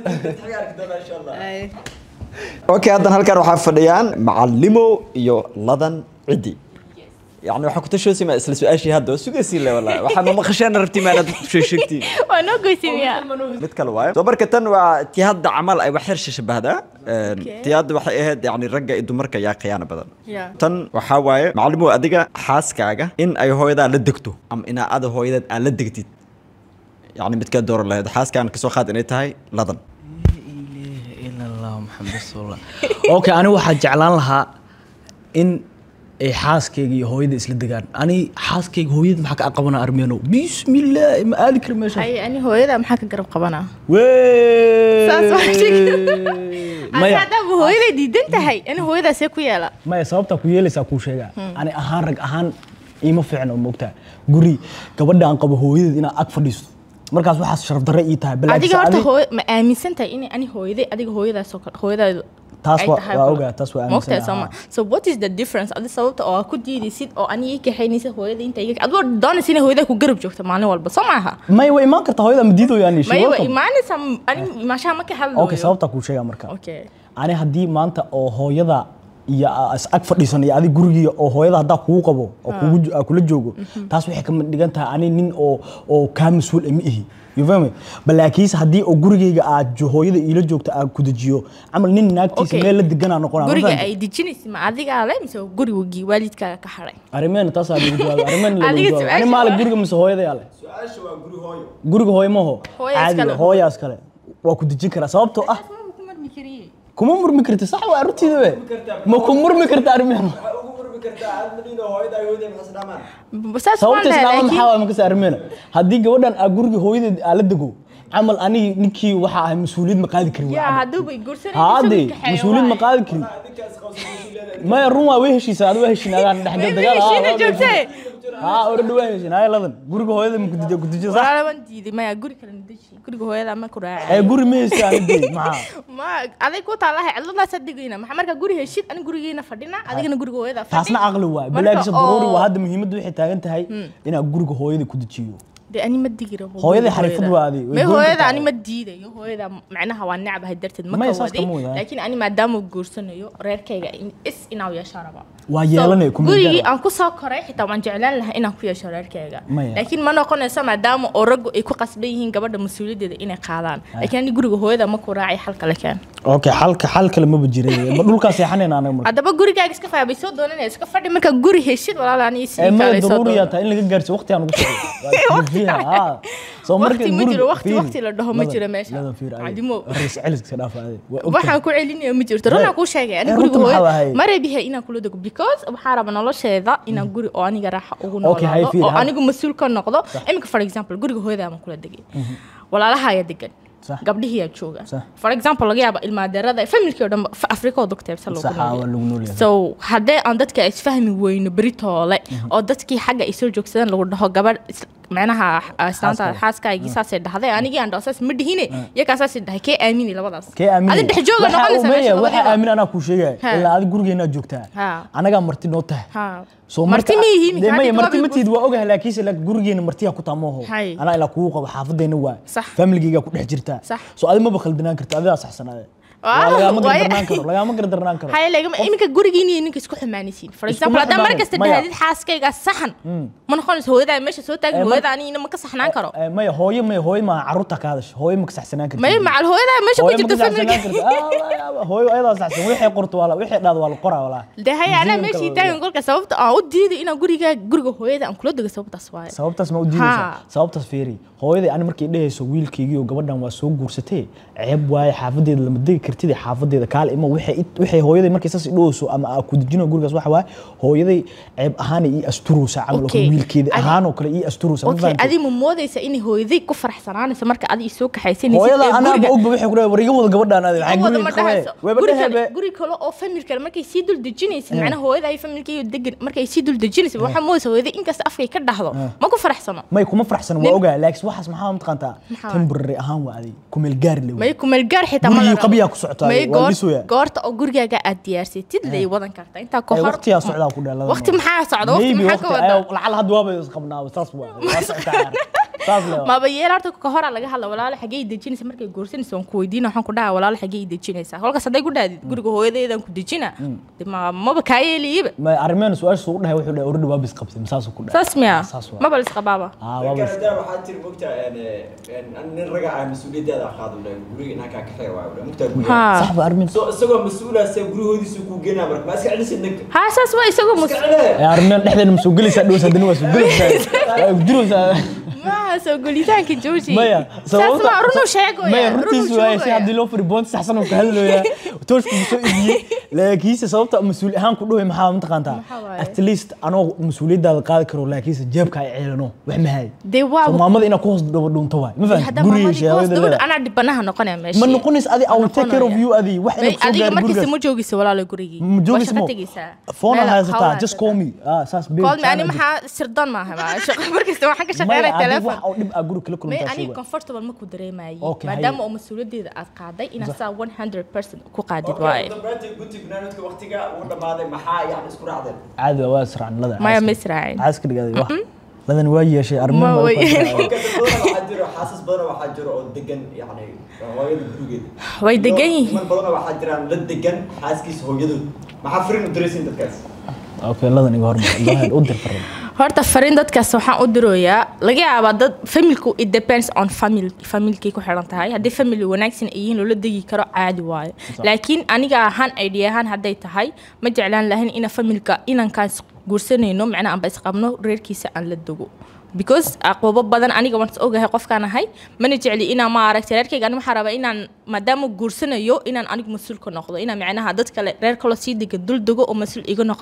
Speaker 5: okay haddan halkan waxaa fadhiyaan macalimo iyo ladan cidi يعني waxaa ku tashoosay ma isla su-aashii hadda waa sugaysiin le wallahi waxaa ma maqasheen rabti maanad sheegtiin
Speaker 4: waa noo goysimiyaa
Speaker 5: mid kale waayo soo marka tan waa tii hadda camal ay wax yar shabahdaa tii hadda waxay ahayd yani ragga iyo dumarka yaa khiyaano badan
Speaker 4: Yeah.
Speaker 5: tan waxaa waaye macalimo adiga xaaskaaga in ay hooyadaa la degto ama inaa ada hooyadeed aan la degtid yani midkaa dooran lahayd xaaskaan kasoo qaad inay tahay ladan
Speaker 3: إلا الله محمد رسول الله أوكي أنا واحد جعلان لها إن ay xaaskayga iyo hooyada isla degaan ani xaaskayga hooyada maxaa ka aqabana armeeno bismillah ma aadi kari meesha
Speaker 4: hay ani hooyada maxaa ka garab qabanaa
Speaker 3: Wee!
Speaker 4: Saas waa sheegay. ani
Speaker 3: maya
Speaker 4: haddaaba hooyaday diidan tahay ani hooyadaasee ku yeela
Speaker 3: maya sababtaa ku yeelaysaa kuu sheegaa ani ahaan rag ahaan iima fiicno moogtaa guri gabadha aan qabo hooyadeed inaa ag fadhiisto markaas waxaas sharaf darre ii tahay balaakiin
Speaker 4: adiga horta
Speaker 3: adi-
Speaker 4: hooy ma aaminsan tahay in ani hooyaday adiga hooyadaasoo kale hooyadaadu
Speaker 3: Taas
Speaker 4: ay
Speaker 3: waa-
Speaker 4: tahay
Speaker 3: waa
Speaker 4: kale.
Speaker 3: ogaa, taas waa
Speaker 4: Ma ogtahay
Speaker 3: aaminsanahay,
Speaker 4: sooma so what is the difference adi sababta oo aad ku diidaysid oo ani ii kaxaynaysa hooyada inta iga adigoo doonaysa inay hooyada ku garab joogto maalin walba soo maaha
Speaker 3: maya way imaan kartaa hooyada ma diido yani
Speaker 4: maya wa imaanaysa ani imaashaha ma ka hadlayo
Speaker 3: okay sababtaa kuu sheegaa marka
Speaker 4: okay
Speaker 3: ani haddii maanta oo hooyada iyo aa is ag fadhiisan iyo adig gurigiiya oo hooyada haddaa kugu qabo oo kugu jo- aa kula joogo taas waxay ka dhigan tahay ani nin oo oo kaa mas-uul ah ma ihi you fahmi balaakiinse haddii oo gurigayga aad jo- hooyada iila joogto aan ku dejiyo camal nin naagtiisa
Speaker 4: Okay.
Speaker 3: meel la deganaa noqonaa ma
Speaker 4: guriga
Speaker 3: fahamtay?
Speaker 4: ay dejinaysa ma adigaa le mise gurigii waalidkaaga ka haray
Speaker 3: arrimeena taasaa lagu jawaabay arrimeena lagu
Speaker 4: Adiga
Speaker 3: jawaabay ani
Speaker 4: su-aasha
Speaker 3: maale
Speaker 4: waa-
Speaker 3: guriga mise hooyada yaale guriga hooyo maho
Speaker 4: Hooyaas kale.
Speaker 3: hooyaas kale waa ku dejin karaa sababtoo ah kuma murmi karti sax waa arrintiida we ma ku murmi karta arrimeena
Speaker 4: saas waan
Speaker 3: sababta
Speaker 4: dhahay
Speaker 3: islaama
Speaker 4: laakiin
Speaker 3: maxaa waa makasa armeena haddii gabadhan aa guriga hooyadeed aa la dego camal ani ninkii waxa ahay mas-uuliyad ma qaadi karin
Speaker 4: yaa
Speaker 3: waa
Speaker 4: hadduuba i guursanayso
Speaker 3: haade
Speaker 4: isagu kaxeeyo
Speaker 3: mas-uuliyad ma
Speaker 4: waaye.
Speaker 3: qaadi karin maya run waa way heshiisa adi waa heshiin adaan dhex
Speaker 4: Way
Speaker 3: dagaal
Speaker 4: heshiina joogtee.
Speaker 3: haa oradha waa heshiin haya ladan guriga hooyada ma kudijiya kudijiya sax
Speaker 4: walaala waan diiday maya guri kale nadeji guriga hooyada ma ku
Speaker 3: ee
Speaker 4: raacay
Speaker 3: guri ma heysta anidee maxaa
Speaker 4: ma aday ku taalahay cidladaasaa degayna maxaa markaa guri heshid ani gurigeena fadhina adigana guriga hooyada fadhi
Speaker 3: taasna caqli waay
Speaker 4: Marka
Speaker 3: bilaagisa daruuri
Speaker 4: oo-
Speaker 3: waa hadda muhiimadda waxay taagan tahay inaad guriga hooyada ku dejiyo
Speaker 4: dee ani ma digi rabo
Speaker 3: Hooyadii
Speaker 4: guriga
Speaker 3: xariifad
Speaker 4: hooyada.
Speaker 3: waa adi, way
Speaker 4: May
Speaker 3: goyn
Speaker 4: hooyada
Speaker 3: kartaa.
Speaker 4: ani ma diidayo hooyada macnaha waa necbahay darteed ma
Speaker 3: Maya,
Speaker 4: ka
Speaker 3: saas
Speaker 4: wadi
Speaker 3: kama wada.
Speaker 4: laakiin ani maadaama uu guursanayo reerkayga in- is inaa yeeshaa rabaa
Speaker 3: waa
Speaker 4: So,
Speaker 3: yeelanaya kuma
Speaker 4: gurigii
Speaker 3: gaara.
Speaker 4: aan ku soo koray xitaa waan jeclaan lahaa inaan ku yeesho reerkayga
Speaker 3: Maya.
Speaker 4: laakiin ma noqonayso maadaama oo raggu ay ku qasban yihiin gabadha mas-uuliyaddeeda inay qaadaan laakiin ani guriga hooyada ma ku raacay xal kale keen
Speaker 3: okay xalka xal kale maba jiray ma dhulkaa seexanayna anaga marka
Speaker 4: haddaba gurigaaga iska faa bay soo doonanaya iska fadhi markaa guri heshid walaala ani
Speaker 3: ee
Speaker 4: isii
Speaker 3: maya
Speaker 4: kale soo
Speaker 3: daruuriyaa
Speaker 4: doono
Speaker 3: tahay in laga gaarsiyo waqti aan ugu socdo soo
Speaker 4: Waqti ma jiro, waqti- waqti la dhaho ma jiro meesha. Cadimo.
Speaker 3: celiska dhaaf ade
Speaker 4: waxaan ku celinaya ma jirto runaa kuu sheegay ani
Speaker 3: Eh,
Speaker 4: guriga
Speaker 3: runta maxaa
Speaker 4: hooyada
Speaker 3: wahay?
Speaker 4: ma reebihe inaan kula dego because waxaa raba nolosheeda inaan guri oo aniga raaxa ugu
Speaker 3: Okay, hay
Speaker 4: noolaado
Speaker 3: fiir,
Speaker 4: oo
Speaker 3: ha.
Speaker 4: anigu mas-uul ka noqdo iminka for example guriga hooyada ama kula degay walaalaha ayaa degan
Speaker 3: Sax.
Speaker 4: gabdhihiyaa jooga
Speaker 3: Sax.
Speaker 4: for example laga yaaba ilmaadeerada familkii oo dhan afrika oo dogteebsa
Speaker 3: Sax, aa, waa lagu nool yahay.
Speaker 4: so haddee aan dadka isfahmi weyno beritoole oo dadkii xagga ay soo joogsadaan lagu dhaho gabadh is- macnaha islaanta
Speaker 3: Xaaskaaga.
Speaker 4: xaaskaagii saasay dhahday anigii aan dhaho saas ma dhihine iyagaa saasay dhahay kee aamini labadaas
Speaker 3: kee aaminay
Speaker 4: adi dhex jooga noqonaysa meesha
Speaker 3: waxaa
Speaker 4: labadiiba.
Speaker 3: aamin anaa kuu sheegaya
Speaker 4: Ha.
Speaker 3: ilaa adi gurigeenaa joogtaa
Speaker 4: Ha.
Speaker 3: anagaa marti noo tahay
Speaker 4: Ha.
Speaker 3: soo
Speaker 4: Marti ma yihiin,
Speaker 3: dee
Speaker 4: maxaa
Speaker 3: maya
Speaker 4: dib
Speaker 3: marti
Speaker 4: loo
Speaker 3: ma tiid waa ogahay laakiinse laakiin gurigeena martiya ku taamooho
Speaker 4: Hay.
Speaker 3: anaa ilaa kugu qabo xaafadeenna waa
Speaker 4: Sax.
Speaker 3: familigeyga ku dhex jirtaa
Speaker 4: Sax.
Speaker 3: soo adi maba khaldanaan karta adigaa saxsanaade
Speaker 4: Waa,
Speaker 3: lagaama
Speaker 4: waaye-
Speaker 3: gardarnaan karo lagaama gardarnaan karo
Speaker 4: haya lagama iminka gurigiin iyo ninka isku xumaanaysiin for
Speaker 3: Iskuma
Speaker 4: example haddaan mar
Speaker 3: xumaanay,
Speaker 4: kasta
Speaker 3: maya.
Speaker 4: dhahdid xaaskayga saxan ma noqonayso hooyadaa meesha soo
Speaker 3: Eh,
Speaker 4: taagin
Speaker 3: mar-
Speaker 4: hooyada anigina ma ka saxnaan karo
Speaker 3: Eh, maya hooyo maya hooyo maa carruurta ka hadasha hooyo ma ka saxsanaan karta
Speaker 4: may macal hooyadaa meesha ku
Speaker 3: hooyo ma
Speaker 4: jirto
Speaker 3: ka saxsanaan
Speaker 4: familka
Speaker 3: karta Ah, waa, waa, hooyo ayadaa saxsan wixii qorto waa la wixii dhaad waa la qoraa walaa
Speaker 4: dee haya anaa
Speaker 3: Museum
Speaker 4: meeshii
Speaker 3: kale
Speaker 4: taagan kolka sababta aan u diiday inaan guriga guriga hooyada aan kula dego sababtaas waaye
Speaker 3: sababtaas ma u diidaysaa
Speaker 4: Ha.
Speaker 3: sababtaas fiiri hooyaday ani markay dhehayso wiilkaygii oo gabadhan waa soo guursatee ceeb waaye xaafadeeda lama degi kartid xaafadeeda kaale ima waxay it- waxay hooyaday markay saas idhoweyso ama aa ku dejino gurigaas waxa waaye hooyaday ceeb ahaan ii asturaysa camal oo kale
Speaker 4: Okay.
Speaker 3: wiilkeeda
Speaker 4: Adi-
Speaker 3: ahaan oo kale ii asturaysa ma
Speaker 4: okay
Speaker 3: fahamtay?
Speaker 4: adi ma moodaysa inay hooyaday ku faraxsanaanayso marka adi isoo kaxaysanaysid
Speaker 3: hooyada
Speaker 4: ee
Speaker 3: anaaba
Speaker 4: guriga-
Speaker 3: ogba waxay ku dhahay war iga wada gabadhaan adi waxay
Speaker 4: wada
Speaker 3: guriga
Speaker 4: ma
Speaker 3: ka qabee
Speaker 4: dhahayso
Speaker 3: weeba
Speaker 4: guri
Speaker 3: dhehebe
Speaker 4: kale guri kale oo famil kale markay sii dul dejinaysid macnaha hooyada iyo familkaiyo degan markay sii dul dejinaysid waxaa moodaysa hooyada inkasta afkay ka dhahdo ma ku faraxsano
Speaker 3: may kuma faraxsan waa
Speaker 4: Nin-
Speaker 3: ogaa laakiin waxaas maxaa mataqaantaa
Speaker 4: Maxaa?
Speaker 3: temporary ahaan waa adi kumeel gaari le
Speaker 4: may kumeel gaar xitaa ma
Speaker 3: Gurigii
Speaker 4: la
Speaker 3: qabyaa
Speaker 4: rabo.
Speaker 3: ku socotaa,
Speaker 4: May
Speaker 3: waa
Speaker 4: goor-
Speaker 3: dhisooyaa.
Speaker 4: goorta oo gurigaaga aad diyaarsatid lay wadan kartaa intaa ka
Speaker 3: Eh,
Speaker 4: hor
Speaker 3: waqtiyaa socdaa ku dhalada
Speaker 4: waqti maxaa socda waqti
Speaker 3: Maybe
Speaker 4: maxaa ka
Speaker 3: waqti-
Speaker 4: wada
Speaker 3: ayo, lacala hadda waaba isqabnaa saas waa waa socotaa saas le waa.
Speaker 4: maba yeel horta ka hora laga hadla walaalo xagee i dejinaysa markay guursanaysa waan ku weydiina waxaan ku dhaha walaalo xagee i dejinaysa kolkaas hadday ku dhahdid guriga hooyadeedaan ku dejina de ma maba kaa yeeliyaba
Speaker 3: ma arrimeena su-aasha ugu dhahay wuxuu dhahay already waa bis qabtay masaasuu ku dhahay
Speaker 4: saas miya
Speaker 3: saas waa
Speaker 4: maba lisqabaaba
Speaker 3: ah waa bis
Speaker 5: waxaa tiri mogtaa nin raga ah mas-uuliyaddeeda qaado dhahay guriga inaan kaa kaxeeya waa mogtaa guriga
Speaker 4: ha
Speaker 3: sax ba arrimeena
Speaker 5: so isagoo mas-uulaase gurihoodiisu kuu geenaa marka ma iska celisid ninka
Speaker 4: ha saas waa isagoo mus
Speaker 5: iska cele
Speaker 3: Eh, arrimeena dhexdeena ma soo gelaysaa dhows haddana waa soo gelaysaa waa jiraysaa
Speaker 4: maaha soo golitaanka jooji
Speaker 3: maya
Speaker 4: saas waa runuu sheegoya
Speaker 3: maya
Speaker 4: runuu
Speaker 3: runtiisu waaye si
Speaker 4: sheegoya.
Speaker 3: haddii loo firi boonti saxsan uu ka hadlooyaa tooshku soo ibiyey laakiinse sababta mas-uul ahaan ku dhahay maxaa mataqaantaa
Speaker 4: Maxaa waaye?
Speaker 3: at least anoo mas-uuliyaddaada qaadi karo laakiinse jeebka ay ceelano wax mahay
Speaker 4: dee waa
Speaker 3: so maamada inaa ku hoos dhabo dhunto waay ma fahamtid
Speaker 4: hadda
Speaker 3: guriga
Speaker 4: maamadii kuwaas
Speaker 3: sheegada
Speaker 4: gabadha
Speaker 3: leedahay
Speaker 4: anaa dhibanaha noqonaya meesha
Speaker 3: ma noqonays adi I will take care of you adi wax
Speaker 4: May-
Speaker 3: ina kusoo
Speaker 4: adiga
Speaker 3: gaari
Speaker 4: markiisa
Speaker 3: gurigaas
Speaker 4: ma joogisa walaalo gurigii
Speaker 3: ma
Speaker 4: waa
Speaker 3: joogis
Speaker 4: shaqo
Speaker 3: mo
Speaker 4: tegeysaa
Speaker 3: phone
Speaker 4: Meel
Speaker 3: haysataa
Speaker 4: hawl
Speaker 3: just call me ah saas babe
Speaker 4: call me ani
Speaker 3: channel
Speaker 4: maxaa sirdoon maaha ma shaqo markasta waxaan ka
Speaker 3: maya
Speaker 4: shaqeynaya
Speaker 3: adi
Speaker 4: telefoon
Speaker 3: wax oo dhib ah guri kala
Speaker 4: may
Speaker 3: kulantaa
Speaker 4: aniga
Speaker 3: sheega
Speaker 4: comfortable ma ku dareemayay
Speaker 3: Okay,
Speaker 4: maadaama
Speaker 3: haye.
Speaker 4: oo mas-uuliyaddeeda aad qaaday inaad saa 100% ku qaadid waaye
Speaker 5: dambeyntii guti barnaamijka waqtiga uu dhammaaday maxaa yani isku raacdeen
Speaker 3: caadi waa israacin lada
Speaker 4: maya ma israacin
Speaker 3: caaska dhigaaday wax ladan waa yeeshay
Speaker 4: Ma
Speaker 3: arrimo
Speaker 4: way-
Speaker 5: Okay, dad badan waxaa jiro xaasas badan waxaa jiro oo degan yani hooyada gurigeeda
Speaker 4: way degan
Speaker 5: Iyo
Speaker 4: yihiin
Speaker 5: niman badan waxaa jiraan la degan xaaskiisa hooyadood maxaa firin u diraysin dadkaas
Speaker 3: okay ladan iga hormar go ahead u dir farin
Speaker 4: horta fariin dadkaas waxaan u dirooyaa laga yaabaa dad familku it depends on family familkay ku xiran tahay haddii family wanaagsan ay yihiin loola degi karo caadi waayo laakiin aniga ahaan idea ahaan hadday tahay ma jeclaan lahayn ina familka inankaas guursanayno macnaa anba isqabno reerkiisa aan la dego because aqoobo badan aniga waan is ogahay qofkaan ahay mana jecli inaan ma aragtay reerkayga ani waxaa rabaa inaan maadaama guursanayo inaan anigu mas-uul ka noqdo inaan macnaha dad kale reer kaloo sii degan dul dego oo mas-uul iga noqdaan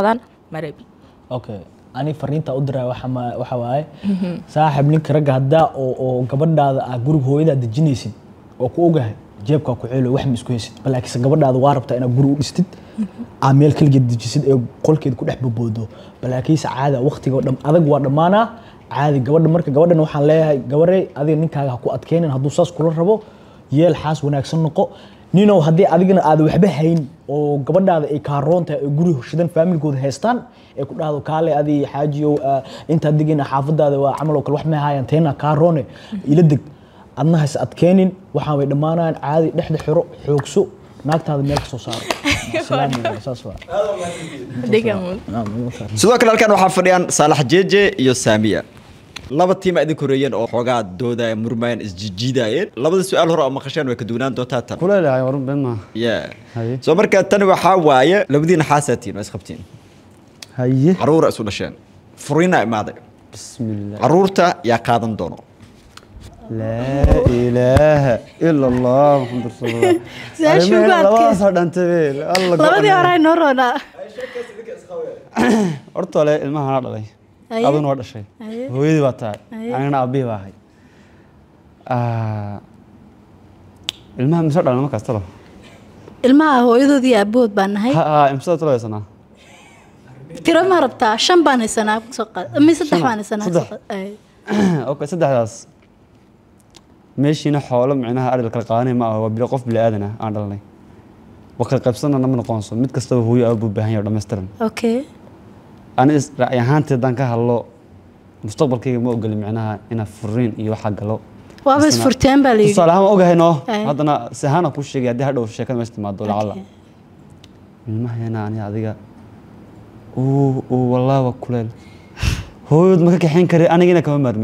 Speaker 4: marabi
Speaker 3: okay ani fariinta u diraa waxa ma- waxa waaye saaxib ninka ragga haddaa oo oo gabadhaada ah guriga hooyadaa dejinaysid oo ku ogahay jeebkaa ku ceelo wax ma isku haysid balaakiinse gabadhaada waa rabtaa inaad guri u dhistid aa meel kaligeed dejisid ee qolkeed ku dhex baboodo balaakiinse caada waqtiga oo dham adag waa dhammaanaa caadi gabadha marka gabadhan waxaan leeyahay gabarey adiga ninkaaga ha ku adkeenin hadduu saas kula rabo yeel xaas wanaagsan noqo ninow haddii adigana aad waxba hayn oo gabadhaada ay kaaroon tahay oo guri shidan faamilkooda haystaan ee ku dhahdo kaale adi xaajiyow ah, intaad degina xaafadaada waa camal oo kale wax ma haayaan teena kaaroone ila deg adna has adkeenin waxaan way dhammaanayaan caadi dhexda xiro xoogso naagtaada meel ka soo saaro Salaam weeye, saas waa
Speaker 5: sidoo kale halkan waxaa fadhiyaan saalax jeeje iyo saamiya laba tiima idin koreeyeen oo xoogaa doodaya murmayeen isjijiidayeen labada su-aal hore oo maqasheen way ka duwanaan doontaa tan
Speaker 1: kuleelahay warun been maaha
Speaker 5: Yeah.
Speaker 1: Haye.
Speaker 5: soo marka tan waxaa waaye labadiina xaasaatiin waa isqabtiin
Speaker 1: haye
Speaker 5: caruura isu dhasheen furiina imaaday
Speaker 1: bismillah
Speaker 5: caruurta yaa qaadan doono
Speaker 1: laa ilaaha ila allah muxamad rasuulullah
Speaker 6: Su-aashii ugu adkeyd.
Speaker 1: labadaasoo dhantay beel alla
Speaker 6: labadii hore ay noo roonaa
Speaker 1: horta ole ilmaha anaa dhalay
Speaker 6: Haye.
Speaker 1: aduna waa dhashay
Speaker 6: Haye.
Speaker 1: hooyadii baa tahay
Speaker 6: Haye.
Speaker 1: anigana aabihii baa ahay Ah, ilmaha mise dhalin markaas talo
Speaker 6: ilmaha hooyadood iyo aabahood baan nahay
Speaker 1: ha ha imsada talo haysanaa
Speaker 6: tiro ma rabtaa shan baan haysanaa soo qaad ama saddex
Speaker 1: Shan?
Speaker 6: baan haysanaa
Speaker 1: Saddex?
Speaker 6: soo qaad. Ay.
Speaker 1: okay saddexdaas meeshiina xoolo micnaha ari la kala qaadanay ma aha waa bilo qof bili aadan ah aan dhalnay wa kala qaybsanana ma noqonso mid kastaba hooyo aabuu baahan yahay oo dhammaystiran
Speaker 6: okay
Speaker 1: ani is- ra'yi ahaantii haddaan ka hadlo mustaqbalkayga ma ogoli micnaha inaan furiin iyo waxaa galo
Speaker 6: waaba
Speaker 1: Isna-
Speaker 6: isfurteen baa la yidhi
Speaker 1: tusaale ahaan waan ogahay noo
Speaker 6: Ay.
Speaker 1: haddana si ahaan aan kuu sheegay haddii hadhow sheekada meesha timaado lacala
Speaker 6: Okay.
Speaker 1: ilmaheena ani adiga uu uu wallaahi waa kuleel hooyood ma ka kaxayn kare anigina kama maarmi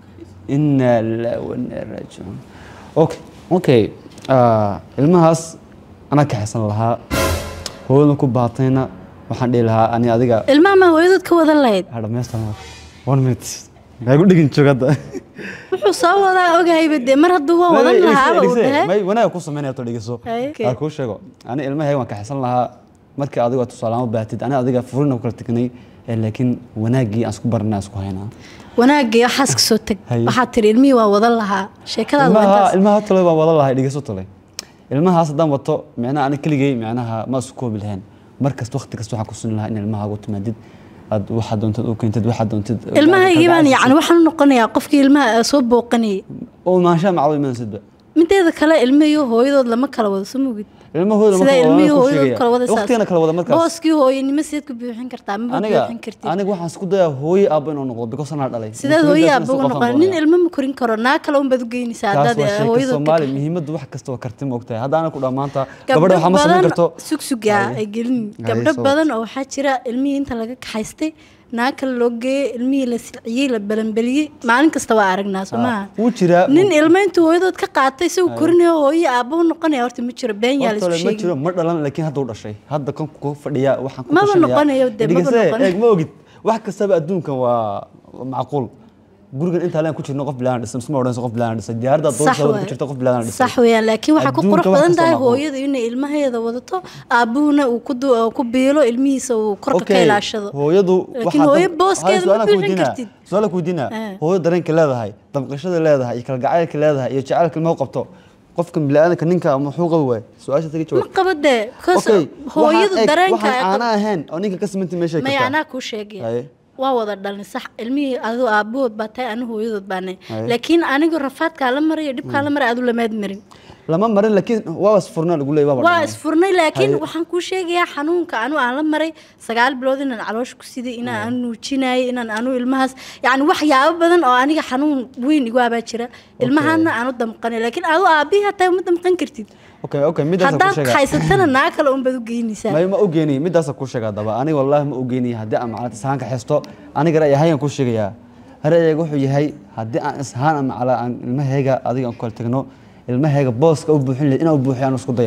Speaker 1: inaa lillahi wa inaa ilaihi raajicuun okay okay ah, ilmahaas anaa kaxaysan lahaa hooyadna ku baatayna waxaan dhihi lahaa ani adiga
Speaker 6: ilmaha ma hooyadood ka wadan lahayd
Speaker 1: ha dhamaystan one minute maa gu dhegin joog hadda
Speaker 6: wuxuu soo wadaa ogahayba dee mar hadduu waa wadan lahaaba uu dhahe
Speaker 1: may wanaag ku sameynaya to dhegeyso
Speaker 6: Ay.
Speaker 1: aa kuu sheego ani ilmahayga waan kaxaysan lahaa markii adiga tusaalaama baatid ani adiga furina ku kala tegnay ee laakiin wanaaggii aan isku baranay aan isku haynaa
Speaker 6: wanaagii waxaas ka soo teg
Speaker 1: Haye.
Speaker 6: waxaad tiri ilmihii waa wadan lahaa sheekadaada waa
Speaker 1: ilmaha
Speaker 6: intaas
Speaker 1: ilmaha tole baan wada lahay dhegeyso tole ilmahaas haddaan wato micnaha ani keligay micnaha ma isku koobi lahayn mar kasta waqti kasta waxaan ku suni lahaa in ilmaha ugu timaadid aad waxaad doontid u keentid waxaad doontid
Speaker 6: ilmahaygii baan yacni waxaan u noqonayaa qofkii ilmaha soo booqanayay
Speaker 1: oo maanshaa macdo imanaysidba
Speaker 6: mideeda kale ilmihii hooyadood lama kala wado soo mogid
Speaker 1: ilmahooda
Speaker 6: sida ilmihii hooyadood kala wada
Speaker 1: waqtigana kala wada markaas
Speaker 6: booskii hooyanimo sideed ku buuxin kartaa ma
Speaker 1: aniga
Speaker 6: buuxin kartid
Speaker 1: aniga waxaan isku dayaa hooye aabba inuu noqdo because anaa dhalay
Speaker 6: sideed hooye aabba ugu
Speaker 1: Mas-uuliyaddaas
Speaker 6: noqon nin ilmo ma korin karo naa kale unbaad u geynaysaa
Speaker 1: taas
Speaker 6: haddaad
Speaker 1: waa sheeka
Speaker 6: hooyadood ka
Speaker 1: soomaali muhiimadda wax kasta waa karti ma ogtahay haddaana ku dhammaanta gabadha
Speaker 6: gabdho
Speaker 1: waxaa ma samayn
Speaker 6: badan
Speaker 1: karto
Speaker 6: sugsugaa
Speaker 1: Haye.
Speaker 6: ay gelin
Speaker 1: Haye,
Speaker 6: gabdho
Speaker 1: soo
Speaker 6: badan oo waxaa jira ilmihii inta laga kaxaystay naa kale loo geeyey ilmihii la silciyey la balanbaliyey maalin kasta waa aragnaa soo maaha
Speaker 1: wuu jiraa
Speaker 6: nin ilmo intuu hooyadood ka qaatay isagu korinayo hooyo aabba u noqonaya horta ma jiro been yaa la
Speaker 1: Horta
Speaker 6: isku
Speaker 1: ma
Speaker 6: sheegi
Speaker 1: jiro ma dhalan laakiin hadda u dhashay hadda kan ku fadhiya waxaan ku
Speaker 6: Maba
Speaker 1: tushanayaa-
Speaker 6: noqonayo dee, maba
Speaker 1: Dhegeyse,
Speaker 6: noqonayo.
Speaker 1: eeg ma ogid wax kastaba adduunkan waa waa macquul gurigan intaa leen ku jirno qof bilaana dhisay misma odhanayso qof bilaana dhisay diyaaradda
Speaker 6: sax
Speaker 1: doorsa ku
Speaker 6: waay.
Speaker 1: jirta qof bilaana dhisay
Speaker 6: sax weeyaan laakiin waxaa ku
Speaker 1: Adduunka
Speaker 6: qurux
Speaker 1: wax
Speaker 6: badan
Speaker 1: kasta
Speaker 6: tahay
Speaker 1: waa macquul.
Speaker 6: hooyada inay ilmaheeda wadato aabuhuna uu ku du- uu ku biilo ilmihiisa uu korka ka
Speaker 1: Okay,
Speaker 6: ilaashado
Speaker 1: hooyadu
Speaker 6: Laakiin hooyo booskeeda ma buuxin kartid.
Speaker 1: su-aala kuweydiina
Speaker 6: Eh.
Speaker 1: hooyo dareenka leedahay damqashada leedahay iyo kalgacaylka leedahay iyo jacaylka ilmaha u qabto qofka biniaadanka ninka muxuu qabi waay su-aasha tagi
Speaker 6: ma
Speaker 1: jawaab
Speaker 6: qaba dee because
Speaker 1: Okay,
Speaker 6: hooyadu
Speaker 1: waxaan- eeg,
Speaker 6: dareenka
Speaker 1: waxaan
Speaker 6: ay qab-
Speaker 1: caana ahayn oo ninka ka simanti meesha
Speaker 6: maya
Speaker 1: kartaa
Speaker 6: anaa kuu sheegaya
Speaker 1: Haye.
Speaker 6: waa wada dhalin sax ilmihii aduu aabahood baa tahay anu hooyadood baa nahay
Speaker 1: Haye.
Speaker 6: laakiin anigu rafaadkaa la marayo dhibkaa la maray adu lamaad marin
Speaker 1: lama marin laakiin waa isfurnaa lagu leeyahay
Speaker 6: waa isfurnay laakiin
Speaker 1: Haye.
Speaker 6: waxaan kuu sheegayaa xanuunka anu aan la maray sagaal bilood inaan caloosha ku siday inaan anu nuujinayay inaan anu ilmahaas yacni waxyaabo badan oo aniga xanuun weyn igu abaa jira ilmahaana aanu damqanay laakiin adu aabihii hataa uma damqan kartid
Speaker 1: okay okay midaas ku
Speaker 6: haddaad
Speaker 1: sheegaa
Speaker 6: haysatana naa kale unbaad u geynaysaa
Speaker 1: may ma ogeeni midaas ku sheegaa daba aniga wallahi ma ogeeni haddii aan macalad ishaan ka xesto aniga ra'yi ahaan ku sheegayaa ra'yiga wuxuu yahay haddii aan ishaan ama macala aan ilmahayga adiga aan ku kala tagno ilmahayga booska u buuxin lahayd inaan u buuxiyo aan isku dayaa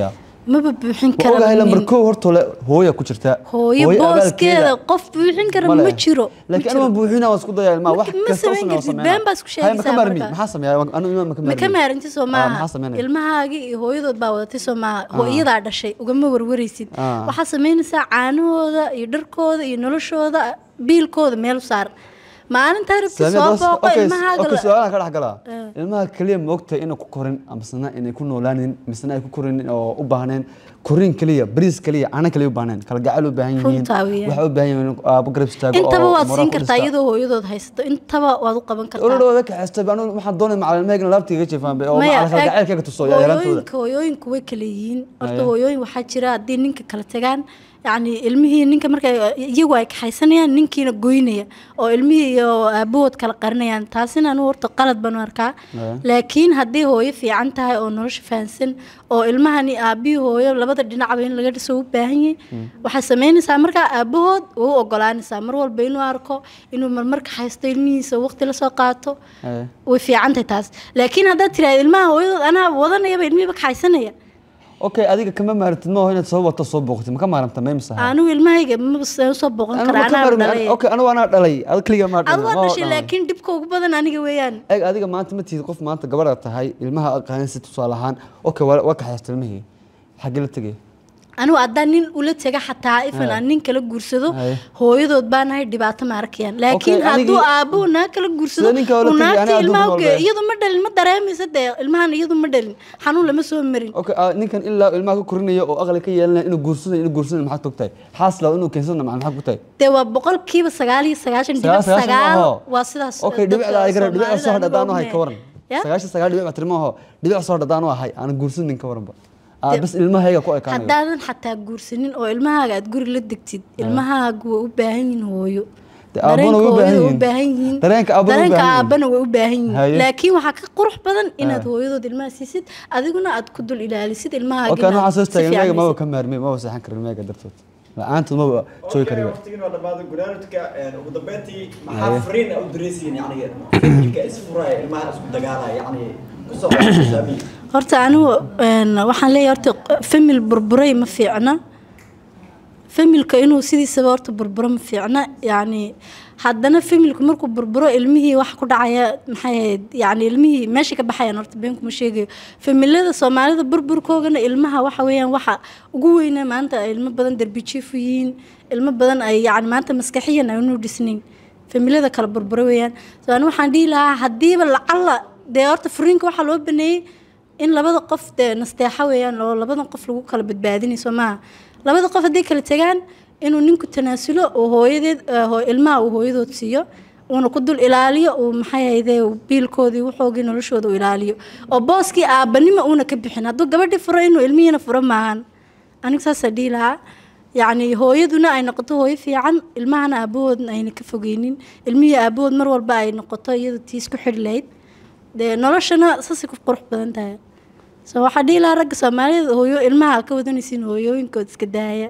Speaker 6: maba buuxin
Speaker 1: ma ogahay lambar
Speaker 6: kara
Speaker 1: kow horta le hooya ku jirta
Speaker 6: hooyo booskeeda qof buuxin kara
Speaker 1: ma
Speaker 6: ma
Speaker 1: leh.
Speaker 6: jiro ma
Speaker 1: laakiin
Speaker 6: jiro.
Speaker 1: anuma buuxina waan isku daya ilmaha wax
Speaker 6: Ma- ma
Speaker 1: kasta oo
Speaker 6: samayn
Speaker 1: sameeyo
Speaker 6: kartid,
Speaker 1: sameynaa.
Speaker 6: been baa isku
Speaker 1: Hay, ma ka
Speaker 6: sheegaysaa
Speaker 1: maarmi
Speaker 6: marka.
Speaker 1: maxaa sameeyaa anu ilmaha ma ka
Speaker 6: ma
Speaker 1: maarmi
Speaker 6: ka maarinti soo
Speaker 1: Ah,
Speaker 6: maaha
Speaker 1: maxaa sameynaya
Speaker 6: ilmahaagii iyo hooyadood baa wadatay soo maaha hooyadaa dhashay ugama warwaraysid
Speaker 1: Ah.
Speaker 6: waxaa samaynaysaa caanahooda iyo dharkooda iyo noloshooda biilkooda meel u saar maalintaa rabti
Speaker 1: Sameeya
Speaker 6: soo
Speaker 1: doos-
Speaker 6: booqo
Speaker 1: okay,
Speaker 6: ilmahaaga
Speaker 1: okay,
Speaker 6: la-
Speaker 1: su'aalaha ka dhex galaa ilmaha keliya ma ogtahay inay ku korin amasena inay ku noolaanin misena ay ku korin oo u baahneen korin keliya bariis keliya cana keliya u baahneen kala gacal u baahan yihiin
Speaker 6: Runtaa weeyaan.
Speaker 1: waxay u baahan yihiin aabo garab istaago
Speaker 6: intaba
Speaker 1: oo
Speaker 6: waad
Speaker 1: moral
Speaker 6: siin
Speaker 1: ku
Speaker 6: kartaa
Speaker 1: dhista.
Speaker 6: iyadoo hooyadood haysato intaba waad u qaban kartaa
Speaker 1: ololooda ka xeestay baan waxaan doonay macalin laabtiga jeefaan oo
Speaker 6: Maya,
Speaker 1: macalin kala
Speaker 6: eeg,
Speaker 1: gacelkayga tuso yaraantooda
Speaker 6: hooyooyinka hooyooyinku way kala yihiin horta
Speaker 1: Aye.
Speaker 6: hooyooyin waxaa jira haddii ninka kala tagaan yacni ilmihii ninka marka iyagu ay kaxaysanayaan ninkiina goynaya oo ilmihii iyo aabahood kala qarinayaan taasina anu horta qalad baan u arkaa
Speaker 1: Aye.
Speaker 6: laakiin haddii hooyo fiican tahay oo nolosha fahansan oo ilmahani aabihii hooyo labada dhinacba in laga dhiso u baahan yahay waxaa samaynaysaa markaa aabahood waa u ogolaanaysaa mar walba inuu arko inuu marmarka haysto ilmihiisa waqti lasoo qaato
Speaker 1: Aye.
Speaker 6: way fiican tahay taas laakiin haddaad tiraahdo ilmaha hooyadood anaa wadanayaba ilmihiiba kaxaysanaya
Speaker 1: okay adiga kama maarantid ma inaad soo wato soo booqtid ma ka maaranta may misaha
Speaker 6: anigu ilmahayga maba saan usoo booqan
Speaker 1: Anigu
Speaker 6: kara
Speaker 1: ma ka
Speaker 6: anaa
Speaker 1: maarmi-
Speaker 6: dhalay
Speaker 1: okay anigu anaa dhalay ad keliga ma
Speaker 6: adu waa dhashay laakiin dhibka ugu badan aniga weeyaan
Speaker 1: eeg adiga maanta ma tihid qof maanta gabadha tahay ilmaha aqaanin si tusaale ahaan okay waa waa kaxaysta ilmihii xaggee la tegay
Speaker 6: anigu haddaan nin ula tega xataa ifan
Speaker 1: Aye.
Speaker 6: aan nin kala guursado
Speaker 1: Aye.
Speaker 6: hooyadood baa nahay dhibaato ma arkayaan laakiin
Speaker 1: anigii-
Speaker 6: hadduu aabuhu naa kala guursado
Speaker 1: Sida ninka ula
Speaker 6: uu
Speaker 1: tegi,
Speaker 6: naagta
Speaker 1: anaa
Speaker 6: ilmaha
Speaker 1: adduunka
Speaker 6: ugeeyo
Speaker 1: walba.
Speaker 6: iyadu ma dhalin ma dareemaysa dee ilmahan iyadu ma dhalin xanuun lama soo marin
Speaker 1: okay ah, ninkan ilaa ilmaha ka korinaya oo aqli ka yeelanaya inuu guursanayo inuu guursanayo maxaad togtahay xaas law inuu keensanayo maxaad maxaad ku tahay
Speaker 6: dee waa boqolkiiba sagaal iyo sagaashan dhibic
Speaker 1: Sagaal- sagaashan
Speaker 6: sagaal
Speaker 1: maaho.
Speaker 6: waa sidaas
Speaker 1: okay
Speaker 6: dadka
Speaker 1: dhibicda ay garab dhibic soo
Speaker 6: Soomaalida
Speaker 1: hadha hadaan u
Speaker 6: anigu
Speaker 1: ahay ka waran
Speaker 6: Ya?
Speaker 1: sagaashan sagaal dhibic baa tirmaho dhibic soo hadha hadaan u ahay aan guursanin ka waranba Ah, bas ilmahayga ku ekaanayo
Speaker 6: haddaadan xataa guursanin oo ilmahaaga aad guri la degtid ilmahaagu way u baahan yihiin hooyo
Speaker 1: Dee aabbana way u baahan
Speaker 6: Dareenka hooyada way
Speaker 1: yihiin.
Speaker 6: u baahan yihiin
Speaker 1: Dareenka aabbana way u
Speaker 6: dareenka
Speaker 1: baahan yihiin.
Speaker 6: aabbana way u baahan
Speaker 1: Haye.
Speaker 6: yihiin laakiin waxaa ka qurux badan inaad
Speaker 1: Ah.
Speaker 6: hooyadood ilmaha siisid adiguna aad ku dul ilaalisid ilmahaaga
Speaker 1: okay anuu waxaan soo
Speaker 6: si
Speaker 1: istaagay
Speaker 6: fiican
Speaker 1: ilmahayga maba
Speaker 6: haysid.
Speaker 1: ka maarmay maba seexan karin ilmahayga dartood la-aantood maba joogi kariba
Speaker 5: waqtigiin waa dhamaaday gunaanudka ugu dambeyntii
Speaker 1: Haye.
Speaker 5: maxaa fariin u diraysiin yani familka isfuraya ilmaha isku dagaalaya yani kusoo qaasaami
Speaker 6: horta anigu een, waxaan leeyahay horta famil burburay ma fiicna familka inuu sidiisaba horta burburo ma fiicna yacni haddana familku markuu burburo ilmihii wax ku dhacaya maxay ahayd yacni ilmihii meesha ka baxayaan horta beenkuma sheegayo familada soomaalida burburkoogana ilmaha waxa weeyaan waxa ugu weyna maanta ay ilmo badan derbijiif u yihiin ilmo badan ay yacni maanta maskaxiyan ay unu dhisnayn familada kala burburo weeyaan so ani waxaan dhihi lahaa haddiiba lacalla dee horta furiinka waxaa loo baneeyey in labada qof dee nasteexa weeyaan oo labada qof lagu kala badbaadinayso maaha labada qof hadday kala tegaan inuu ninku tanaasulo oo hooyadeed eh, hoo- ilmaha uu hooyadood siiyo uuna ku dul ilaaliyo uu maxay hayde biilkoodii wuxoogii noloshooda u ilaaliyo oo booskii aabbanimo uuna ka bixin hadduu gabadhii furo inuu ilmihiina furo maahan aniga saasaa dhihi lahaa yacni hooyaduna ay noqoto hooyo fiican ilmahana aabahoodna ayna ka fogeynin ilmihii aabahood mar walba ay noqoto iyadu tiis ku xidhi lahayd dee noloshana saasay ku qurux badan tahay so waxaa dhihi lahaa ragga soomaalida hooyo ilmaha ka wadanaysiin hooyooyinkood iska daaya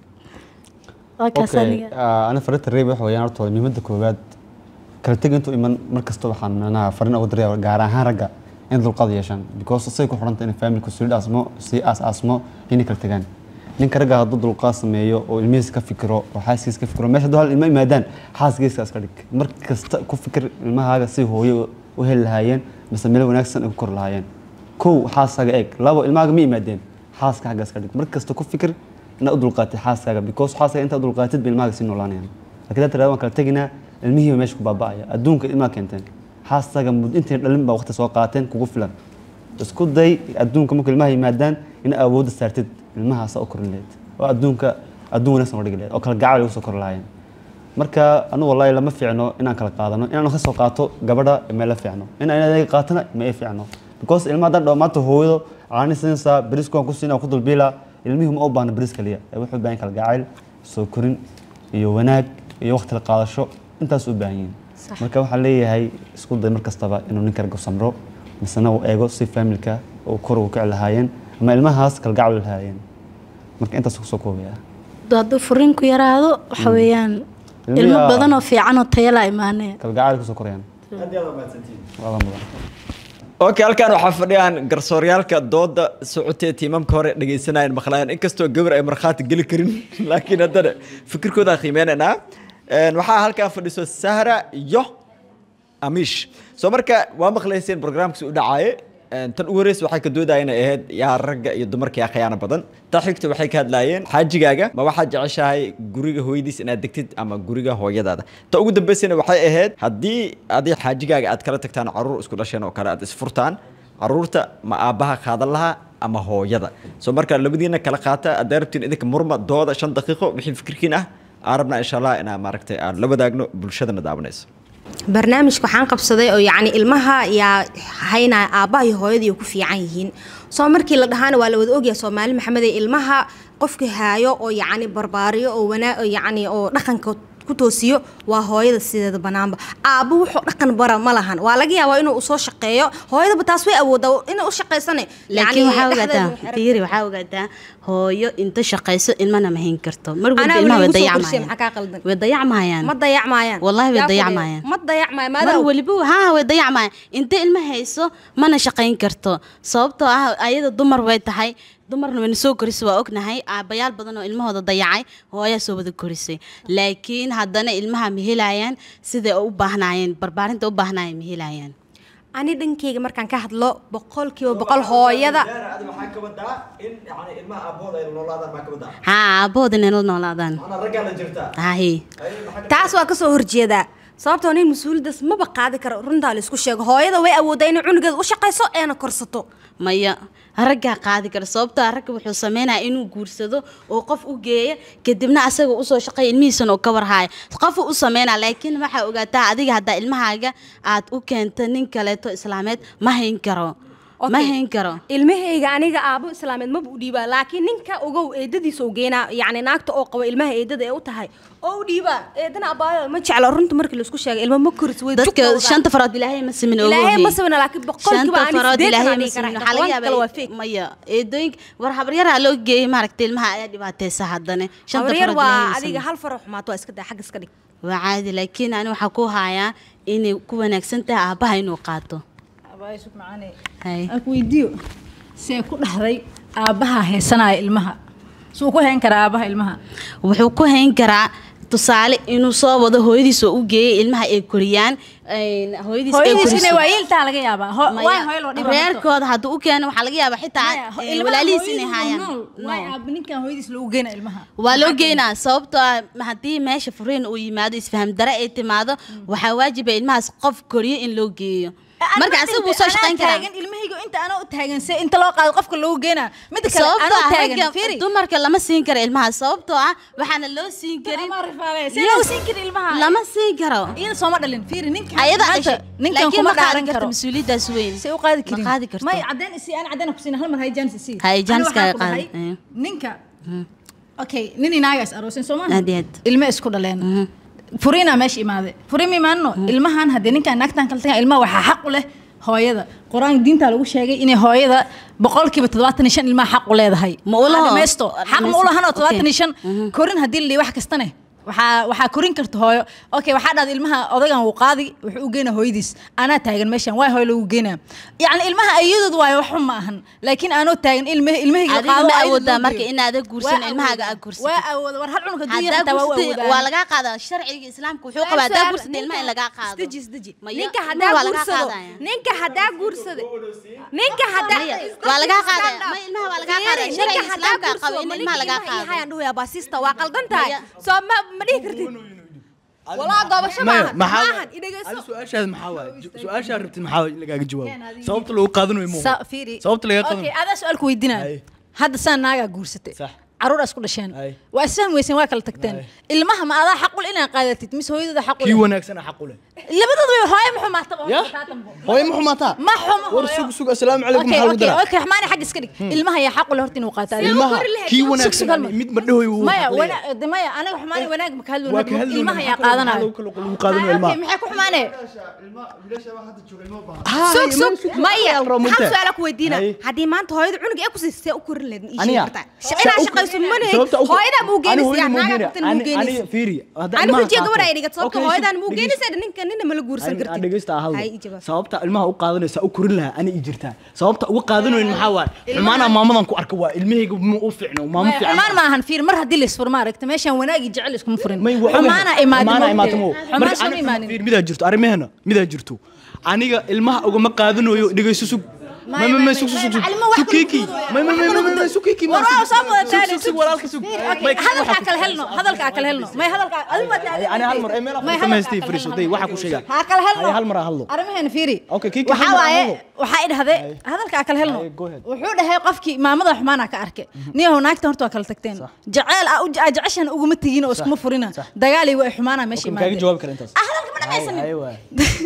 Speaker 6: waa kaas
Speaker 1: okay
Speaker 6: aniga
Speaker 1: ah, ana farinta reeb waxa weeyaan horta muhiimadda koowaad kala teg intuu iman mar kasta waxaan micnaha farin ugu diraya gaar ahaan ragga in dulqaad yeeshaan because say ku xidhanta in familku sii dhaasmo sii aas-aasmo inay kala tegaan ninka ragga hadduu dulqaad sameeyo oo ilmihiisa ka fikiro oo xaaskiisa ka fikiro meesha hadduu hal ilmo yimaadaan xaaskiisa iska dhig mar kasta ku fikir ilmahaaga si hooyo u heli lahaayeen mise meel wanaagsan ay ku kori lahaayeen kow xaaskaaga eeg labo ilmahaaga ma yimaadeen xaaska xagga iska dhig mar kasta ku fikir inaad u dulqaatid xaaskaaga because xaaskaaga intaad u dulqaatid ba ilmahaaga sii noolaanayaan laakiin hadda tirahdo waan kala teginaa ilmihiiba meesha ku baaba'aya adduunka ilmaha keenteen xaaskaaga mud intay dhalin baa waqti soo qaateen kugu filan isku day adduunka marka ilmaha yimaadaan in awoodda saartid ilmahaasa u korin lahayd oo adduunka adduun wanaagsan oo dhigi lahayd oo kala gacal ugu soo kori lahaayeen marka anu wallahi lama fiicno inaan kala qaadano inaan ka soo qaato gabadha ma la fiicno in aan anaga qaatana ma ay fiicno because ilmaha haddaan dhaho maanta hooyado caani siinaysaa bariska waan ku siinaa ku dulbiila ilmihii ma u baahna baris kaliya ee wuxuu u baahan yahay kala gacayl soo korin iyo wanaag iyo waqti la qaadasho intaas u baahan yihiin marka waxaan leeyahay isku day mar kastaba inuu ninka ragga samro misena uu eego si familka uu kor ugu kici lahaayeen ama ilmahaas kala gacayl lahaayeen marka intaas kusoo koobaya
Speaker 6: hadduu furiinku yaraado waxa weeyaan
Speaker 1: Ilmihi
Speaker 6: ilmo
Speaker 1: aa-
Speaker 6: badan oo fiican oo taya la imaanaya
Speaker 1: kala gacayl kusoo korayaan
Speaker 5: aad iyo aad waa mahadsantihiin
Speaker 1: waa mudan
Speaker 5: okay halkan waxaa fadhiyaan garsooryaalka dooda socotee tiimamka hore dhegeysanayeen maqlaayeen inkastoo gabar ay markhaati geli karin laakiin haddana fikirkooda qiimeynaynaa Een, waxaa halkan fadhiso sahra iyo amish soo marka waa maqlayseen barnaamijkiisa u dhacaaye Een, tan ugu horeysa waxay ka doodayeen inay ahayd yaa ragga iyo dumarka yaa khiyaano badan ta xigta waxay ka hadlaayeen xaajigaaga ma waxaad jeceshahay guriga hooyadiis inaad degtid ama guriga hooyadaada ta ugu dambeysana waxay ahayd haddii adi xaajigaaga aad kala tagtaan caruur isku dhasheen oo kale aad isfurtaan caruurta ma aabbaha qaadan lahaa ama hooyada soo marka labadiina kala qaata haddaa rabtiin idinka murma dooda shan daqiiqo wixii fikirkiin ah aan rabnaa insha allah inaa maaragtay aan la wadaagno bulshadana daawanayso
Speaker 7: barnaamijka waxaan qabsaday oo yacni ilmaha yaa haynaya aabbaha iyo hooyadii ku fiican yihiin soo markii la dhahaana waa la wada ogyahay soomaali maxamed ee ilmaha qofka haayo oo yacni barbaariyo oo wanaa oo yacni oo dhaqanka ku toosiyo waa hooyada sideeda banaanba aabbo wuxuu dhaqan bara ma lahan waa laga yaabaa inuu usoo shaqeeyo hooyadaba taas way awoodaa inay u shaqaysane
Speaker 6: laakiin waxaa
Speaker 7: dhexdeeda
Speaker 6: ogaataa
Speaker 7: way xiran
Speaker 6: fiiri waxaa ogaataa hooyo inta shaqayso ilmana ma hayn karto mar
Speaker 7: Anaa
Speaker 6: walba ilmaha way
Speaker 7: weli igu soo korshay, maxaa kaa
Speaker 6: dayacmayaan
Speaker 7: qaldan?
Speaker 6: way dayacmayaan
Speaker 7: ma dayacmayaan
Speaker 6: Wallahi way
Speaker 7: Yaa fadhiya.
Speaker 6: dayacmayaan.
Speaker 7: ma dayacmaya
Speaker 6: mar
Speaker 7: maadaama
Speaker 6: waliba haa way dayacmayaan inta ilma hayso mana shaqayn karto sababtoo ah ayada dumar way tahay dumarna wayna soo korisay waa ognahay aabbayaal badan oo ilmahooda dayacay hooyaa soo wada korisay laakiin haddana ilmaha ma helayaan siday u baahnaayeen barbaarinta u baahnaayeen ma helayaan
Speaker 7: ani dhankeyga markaan ka hadlo boqolkiiba boqol hooyada
Speaker 5: waxaa ka wadaa in yani ilmaha aabbahooda ay noolaadaan maa ka wadaa
Speaker 6: haa aabbahooda inay la noolaadaan
Speaker 5: manaa raggaa la jirtaa
Speaker 6: hahi
Speaker 7: taas waa kasoo horjeedaa sababtoo nin mas-uuliyaddaas maba qaadi karo runtaa la isku sheego hooyada way awoodaa inay cunugeeda u shaqayso eena korsato
Speaker 6: maya raggaa qaadi kara sababtoo ah ragga wuxuu sameynaya inuu guursado oo qof u geeya kadibna asaga usoo shaqeeya ilmihiisana oo ka warhaya qofu u sameynaya laakiin waxaa ogaataa adiga haddaa ilmahaaga aad u keento nin kaleeto islaameed ma hayn karo ma
Speaker 7: Okay.
Speaker 6: hayn karo
Speaker 7: ilmahayga aniga aabo islaameed maba u dhiibaa laakiin ninka ogow eedadiisa u geynaa yacni naagta oo qabo ilmaha eedada ee u tahay oo u dhiibaa eedana abaayo ma jeclo runta markii laisku sheegay ilma ma koris way
Speaker 6: dadka shanta farood ilaahay ma simin ogow
Speaker 7: ilaahay ma
Speaker 6: hey.
Speaker 7: sabina laakiin boqolkiiba
Speaker 6: shanta
Speaker 7: ani
Speaker 6: farood
Speaker 7: sideetan
Speaker 6: ilaahay
Speaker 7: aan
Speaker 6: ma
Speaker 7: dhihi
Speaker 6: simin
Speaker 7: karaa
Speaker 6: waxaa laga
Speaker 7: kale waa
Speaker 6: yaabaa
Speaker 7: fake
Speaker 6: maya eedooyinka war habaryaraa loo geeyey maaragta ilmaha ayaa dhibaateysa haddana shanta
Speaker 7: habaryar
Speaker 6: farood ilaahay
Speaker 7: waa
Speaker 6: ma
Speaker 7: adiga
Speaker 6: simin.
Speaker 7: hal faro xumaato waa iska daa xagga iska dhig
Speaker 6: waa caadi laakiin ani waxaa ku hayaa inay ku wanaagsan tahay aabbaha inuu qaato
Speaker 2: abaayisug macaane
Speaker 6: Hay.
Speaker 2: aan ku weydiiyo see ku dhahday aabbaha heesanaya ilmaha suu ku heen karaa aabbaha ilmaha
Speaker 6: wuxuu ku hayn karaa tusaale inuu soo wado hooyadiis oo u geeyay ilmaha ay koriyaan een, hooyadiis ay
Speaker 2: hooyadiis
Speaker 6: koriso.
Speaker 2: inay waayeeltaa laga yaabaa Ho-
Speaker 6: Maya,
Speaker 2: waay hooyo loo dhiba marto.
Speaker 6: reerkooda hadduu u keeno waxaa laga yaabaa xitaa
Speaker 2: Maya, ho-
Speaker 6: eh,
Speaker 2: ilmaha
Speaker 6: walaalihiis inay
Speaker 2: hooyadiis
Speaker 6: haayaan
Speaker 2: nool, waay
Speaker 6: No.
Speaker 2: aabba ninkan hooyadiis loogu geena ilmaha
Speaker 6: waa loo geynaa sababtoo ah haddii meesha furiin uu yimaado isfaham dare ay timaado waxaa waajiba ilmahaas qof koriyo in loo geeyo marka asaga wuu soo shaqayn karaa
Speaker 2: taagan ilmahayga inta anaa u taagan se inta loo qaado qofka loogu geenaa mida kale
Speaker 6: sababtoo
Speaker 2: anaa
Speaker 6: ah
Speaker 2: taagan
Speaker 6: ragga
Speaker 2: fiiri
Speaker 6: dumarka lama siin karo ilmaha sababtoo ah waxaana loo siin karin
Speaker 2: see loo siin kara ilmaha
Speaker 6: lama siin karo
Speaker 2: iyada sooma dhalin fiiri ninkan
Speaker 6: ayada
Speaker 2: maanta
Speaker 6: dhashay
Speaker 2: ninkan
Speaker 6: laakiin
Speaker 2: kuma
Speaker 6: ma qaadan
Speaker 2: dhaaran
Speaker 6: karto
Speaker 2: karo
Speaker 6: mas-uuliyaddaas weyn
Speaker 2: say u qaadi karin
Speaker 6: ma qaadi karto
Speaker 2: may cadeen isi aan cadeen ku siina hal mar hay jaanis isi
Speaker 6: Hay,
Speaker 2: Ani
Speaker 6: jaanis
Speaker 2: waxaan
Speaker 6: kaaga
Speaker 2: ku dhahay,
Speaker 6: qaadi, eh.
Speaker 2: ninka okay nin inaagaas aroosin soo maaha
Speaker 6: Aad iyo aad.
Speaker 2: ilmo isku dhaleen furiinaa meesha imaade furiin ma imaanno ilmahan haddii ninkan naagtan kala tagaan ilmaha waxaa xaq u leh hooyada qur-aanka diinta lagu sheegay inay hooyada boqolkiiba toddobaatan iyo shan ilmaha xaq u leedahay
Speaker 6: Ma u laho?
Speaker 2: Waa dhamaysto xaq ma u lahanoo
Speaker 6: Okay.
Speaker 2: toddobaatan iyo shan korin haddii la dhihi wax kastane waxaa waxaa korin karta hooyo okay waxaa dhahda ilmaha odagan wuu qaadi wuxuu u geynaa hooyadiis anaa taagan meeshan waay hooyo lagu geynaa yacni ilmaha ayadood waayo waxun ma ahan laakiin aanoo taagan ilma ilmahayga
Speaker 6: Adiga
Speaker 2: qaado
Speaker 6: ma
Speaker 2: ayada
Speaker 6: awoodaa
Speaker 2: loo
Speaker 6: marka
Speaker 2: geeyo.
Speaker 6: inaada guursan
Speaker 2: Waa
Speaker 6: ilmahaaga
Speaker 2: awoodaa.
Speaker 6: aad guursatid.
Speaker 2: waa awooda war hal cunug hadduu yahay
Speaker 6: haddaa
Speaker 2: xitaa waa u
Speaker 6: guursatid
Speaker 2: awoodaa
Speaker 6: waa lagaa qaadaa sharciga islaamka wuxuu qabaa haddaa guursatid ilmaha in lagaa qaado
Speaker 7: isdeji isdeji
Speaker 6: Maya,
Speaker 7: ninka
Speaker 6: ilmaha
Speaker 7: haddaa
Speaker 6: waa lagaa
Speaker 7: guursado
Speaker 6: qaadaya.
Speaker 7: ninka haddaa guursado ninka haddaa
Speaker 6: Maya, waa lagaa qaadaya. Maya, ilmaha waa lagaa qaadaya.
Speaker 7: Fiiri,
Speaker 6: Sharciga
Speaker 7: ninka haddaa
Speaker 6: islaamka
Speaker 7: guursado,
Speaker 6: qaba in
Speaker 7: ma
Speaker 6: ilmaha
Speaker 7: ninka
Speaker 6: lagaa
Speaker 7: ilmaha
Speaker 6: qaado.
Speaker 7: ii hayaan dhahoyaa baasista waa qaldan tahay
Speaker 6: Maya.
Speaker 7: soo ma ma dhihi kartid walaa goobasho maahan maahan
Speaker 3: Ali
Speaker 7: idhegeyso
Speaker 3: su-aashaada maxaa waaye su-aashaa rabtid maxaa waaye in lagaaga jawaabo sababta lagu qaadan way
Speaker 2: Sa-
Speaker 3: muuqan
Speaker 2: fiiri
Speaker 3: sababta laga qadan
Speaker 2: okay adaa su-aal ku weydiinaa
Speaker 3: Hay.
Speaker 2: hadda saa naagaa guursatay
Speaker 3: Sax.
Speaker 2: caruur isku dhasheen
Speaker 3: Hay.
Speaker 2: waa isfahmi weyseen waa kala tagteen ilmaha ma adaa xaq u leh inaad qaadatid mise hooyadooda xaq u
Speaker 3: kii
Speaker 2: leh
Speaker 3: wanaagsan xaq u leh
Speaker 2: labadooda way hooyo ma xumaataba
Speaker 3: ya hooyo ma xumaataa
Speaker 2: ma xumo
Speaker 3: war
Speaker 2: hooyo.
Speaker 3: sug sug assalaamu calaykum
Speaker 2: Okay,
Speaker 3: maxaa lagu
Speaker 2: okay,
Speaker 3: daraa
Speaker 2: okay, raxmaani xagga iska dhig ilmaha yaa xaq u leh horta inuu qaato adiga.
Speaker 3: ilmaha kii
Speaker 2: Sug,
Speaker 3: wanaagsan
Speaker 2: sug, hal mar.
Speaker 3: mid ma dhahoy wuu
Speaker 2: maya
Speaker 3: xaq leeyahay.
Speaker 2: wana- de maya anaga xumaani wanaag ma ka hadlo
Speaker 3: waa ka hadlowna
Speaker 2: ilmaha
Speaker 3: maxaa
Speaker 2: yaa
Speaker 3: kaloo-
Speaker 2: qaadanayo
Speaker 3: maxaa lagu kala- lagu qaadanayo
Speaker 2: Ah,
Speaker 3: ilmaha
Speaker 2: okay, maxay ku xumaane
Speaker 7: sug sug maya
Speaker 3: Ayaa la rabaa
Speaker 7: hal
Speaker 3: mugtaa.
Speaker 7: su-aala ku weydiina
Speaker 3: Hay.
Speaker 7: haddii maanta hooyada cunug ee ku siisay u korin lahayd ma ii sheegi
Speaker 3: Aniga?
Speaker 7: kartaa
Speaker 3: Saa
Speaker 7: inaa
Speaker 3: u-
Speaker 7: shaqayso geynayso mana
Speaker 3: Sababta ugu-
Speaker 7: hooyadaa muu
Speaker 3: ani
Speaker 7: geynaysa
Speaker 3: hooyada muu
Speaker 7: naagaa
Speaker 3: geynaya.
Speaker 7: qabtan muu
Speaker 3: Ani-
Speaker 7: geynaysa
Speaker 3: ani fiiri, haddaan
Speaker 7: ani
Speaker 3: ilmaha
Speaker 7: hujiya
Speaker 3: qaato.
Speaker 7: gabar ay dhigat sababta
Speaker 3: Okay,
Speaker 7: hooyadan muu
Speaker 3: dhegeysta.
Speaker 7: geynaysa ninka nina mala guursan
Speaker 3: Aan- aan
Speaker 7: kartid
Speaker 3: dhegeysta ha hadlo.
Speaker 7: Hay, i jawaab.
Speaker 3: sababta ilmaha u qaadanaysa u korin lahaa ani i jirtaa sababta uga qaadanayn maxaa waaye xumaanaa maamadan ku arka waa ilmahayga ma u fiicno maamo fiican
Speaker 2: xumaan ma ahan fiir mar haddii laisfur ma aragta meeshaan wanaagi jecel iskuma furin
Speaker 3: may waa ogahay.
Speaker 2: xumaana imaadin
Speaker 3: Xumaana
Speaker 2: ma
Speaker 3: imaatimo.
Speaker 2: ogtahay? xumaan
Speaker 3: Marka
Speaker 2: sooma
Speaker 3: ani-
Speaker 2: imaanin
Speaker 3: fiir, midaa jirto arrimaheena midaa jirto aniga ilmaha ugama qaadanayo dhegeyso sug may may may sug sug sug sug
Speaker 2: Macallimo wax
Speaker 3: sug kiki
Speaker 2: kala
Speaker 3: may may may may may sug kiki
Speaker 2: war waa soo wadataan
Speaker 3: sug sug walaalka sug
Speaker 2: Okay, hadalkaa kala helno hadalkaa kala helno may hadalkaa adigu waa taagan
Speaker 3: ani hal mar ay meel
Speaker 2: May
Speaker 3: afar samaystay
Speaker 2: hadalkaa
Speaker 3: fariiso
Speaker 2: kala
Speaker 3: day
Speaker 2: helno.
Speaker 3: waxa ku sheegaa
Speaker 2: ha kala helno
Speaker 3: Hay, hal mar ha hadlo
Speaker 2: arrimaheena fiiri
Speaker 3: Okay, kii
Speaker 2: waxaa
Speaker 3: kale
Speaker 2: waaye
Speaker 3: hadlo.
Speaker 2: waxaa idhahday hadalkaa kala helno
Speaker 3: Hay, go ahead.
Speaker 2: wuxuu dhahay qofkii maamada xumaana ka arkay niyahow naagta horta waa kala tagteen jeceel aa u- aa jeceshan uguma tegin oo iskuma furina dagaalay waa xumaana meesha
Speaker 3: Marka kaaga
Speaker 2: imaadeen
Speaker 3: jawaabi kara intaas
Speaker 2: ah hadalka ma dhamaysanin
Speaker 3: Hay, waay.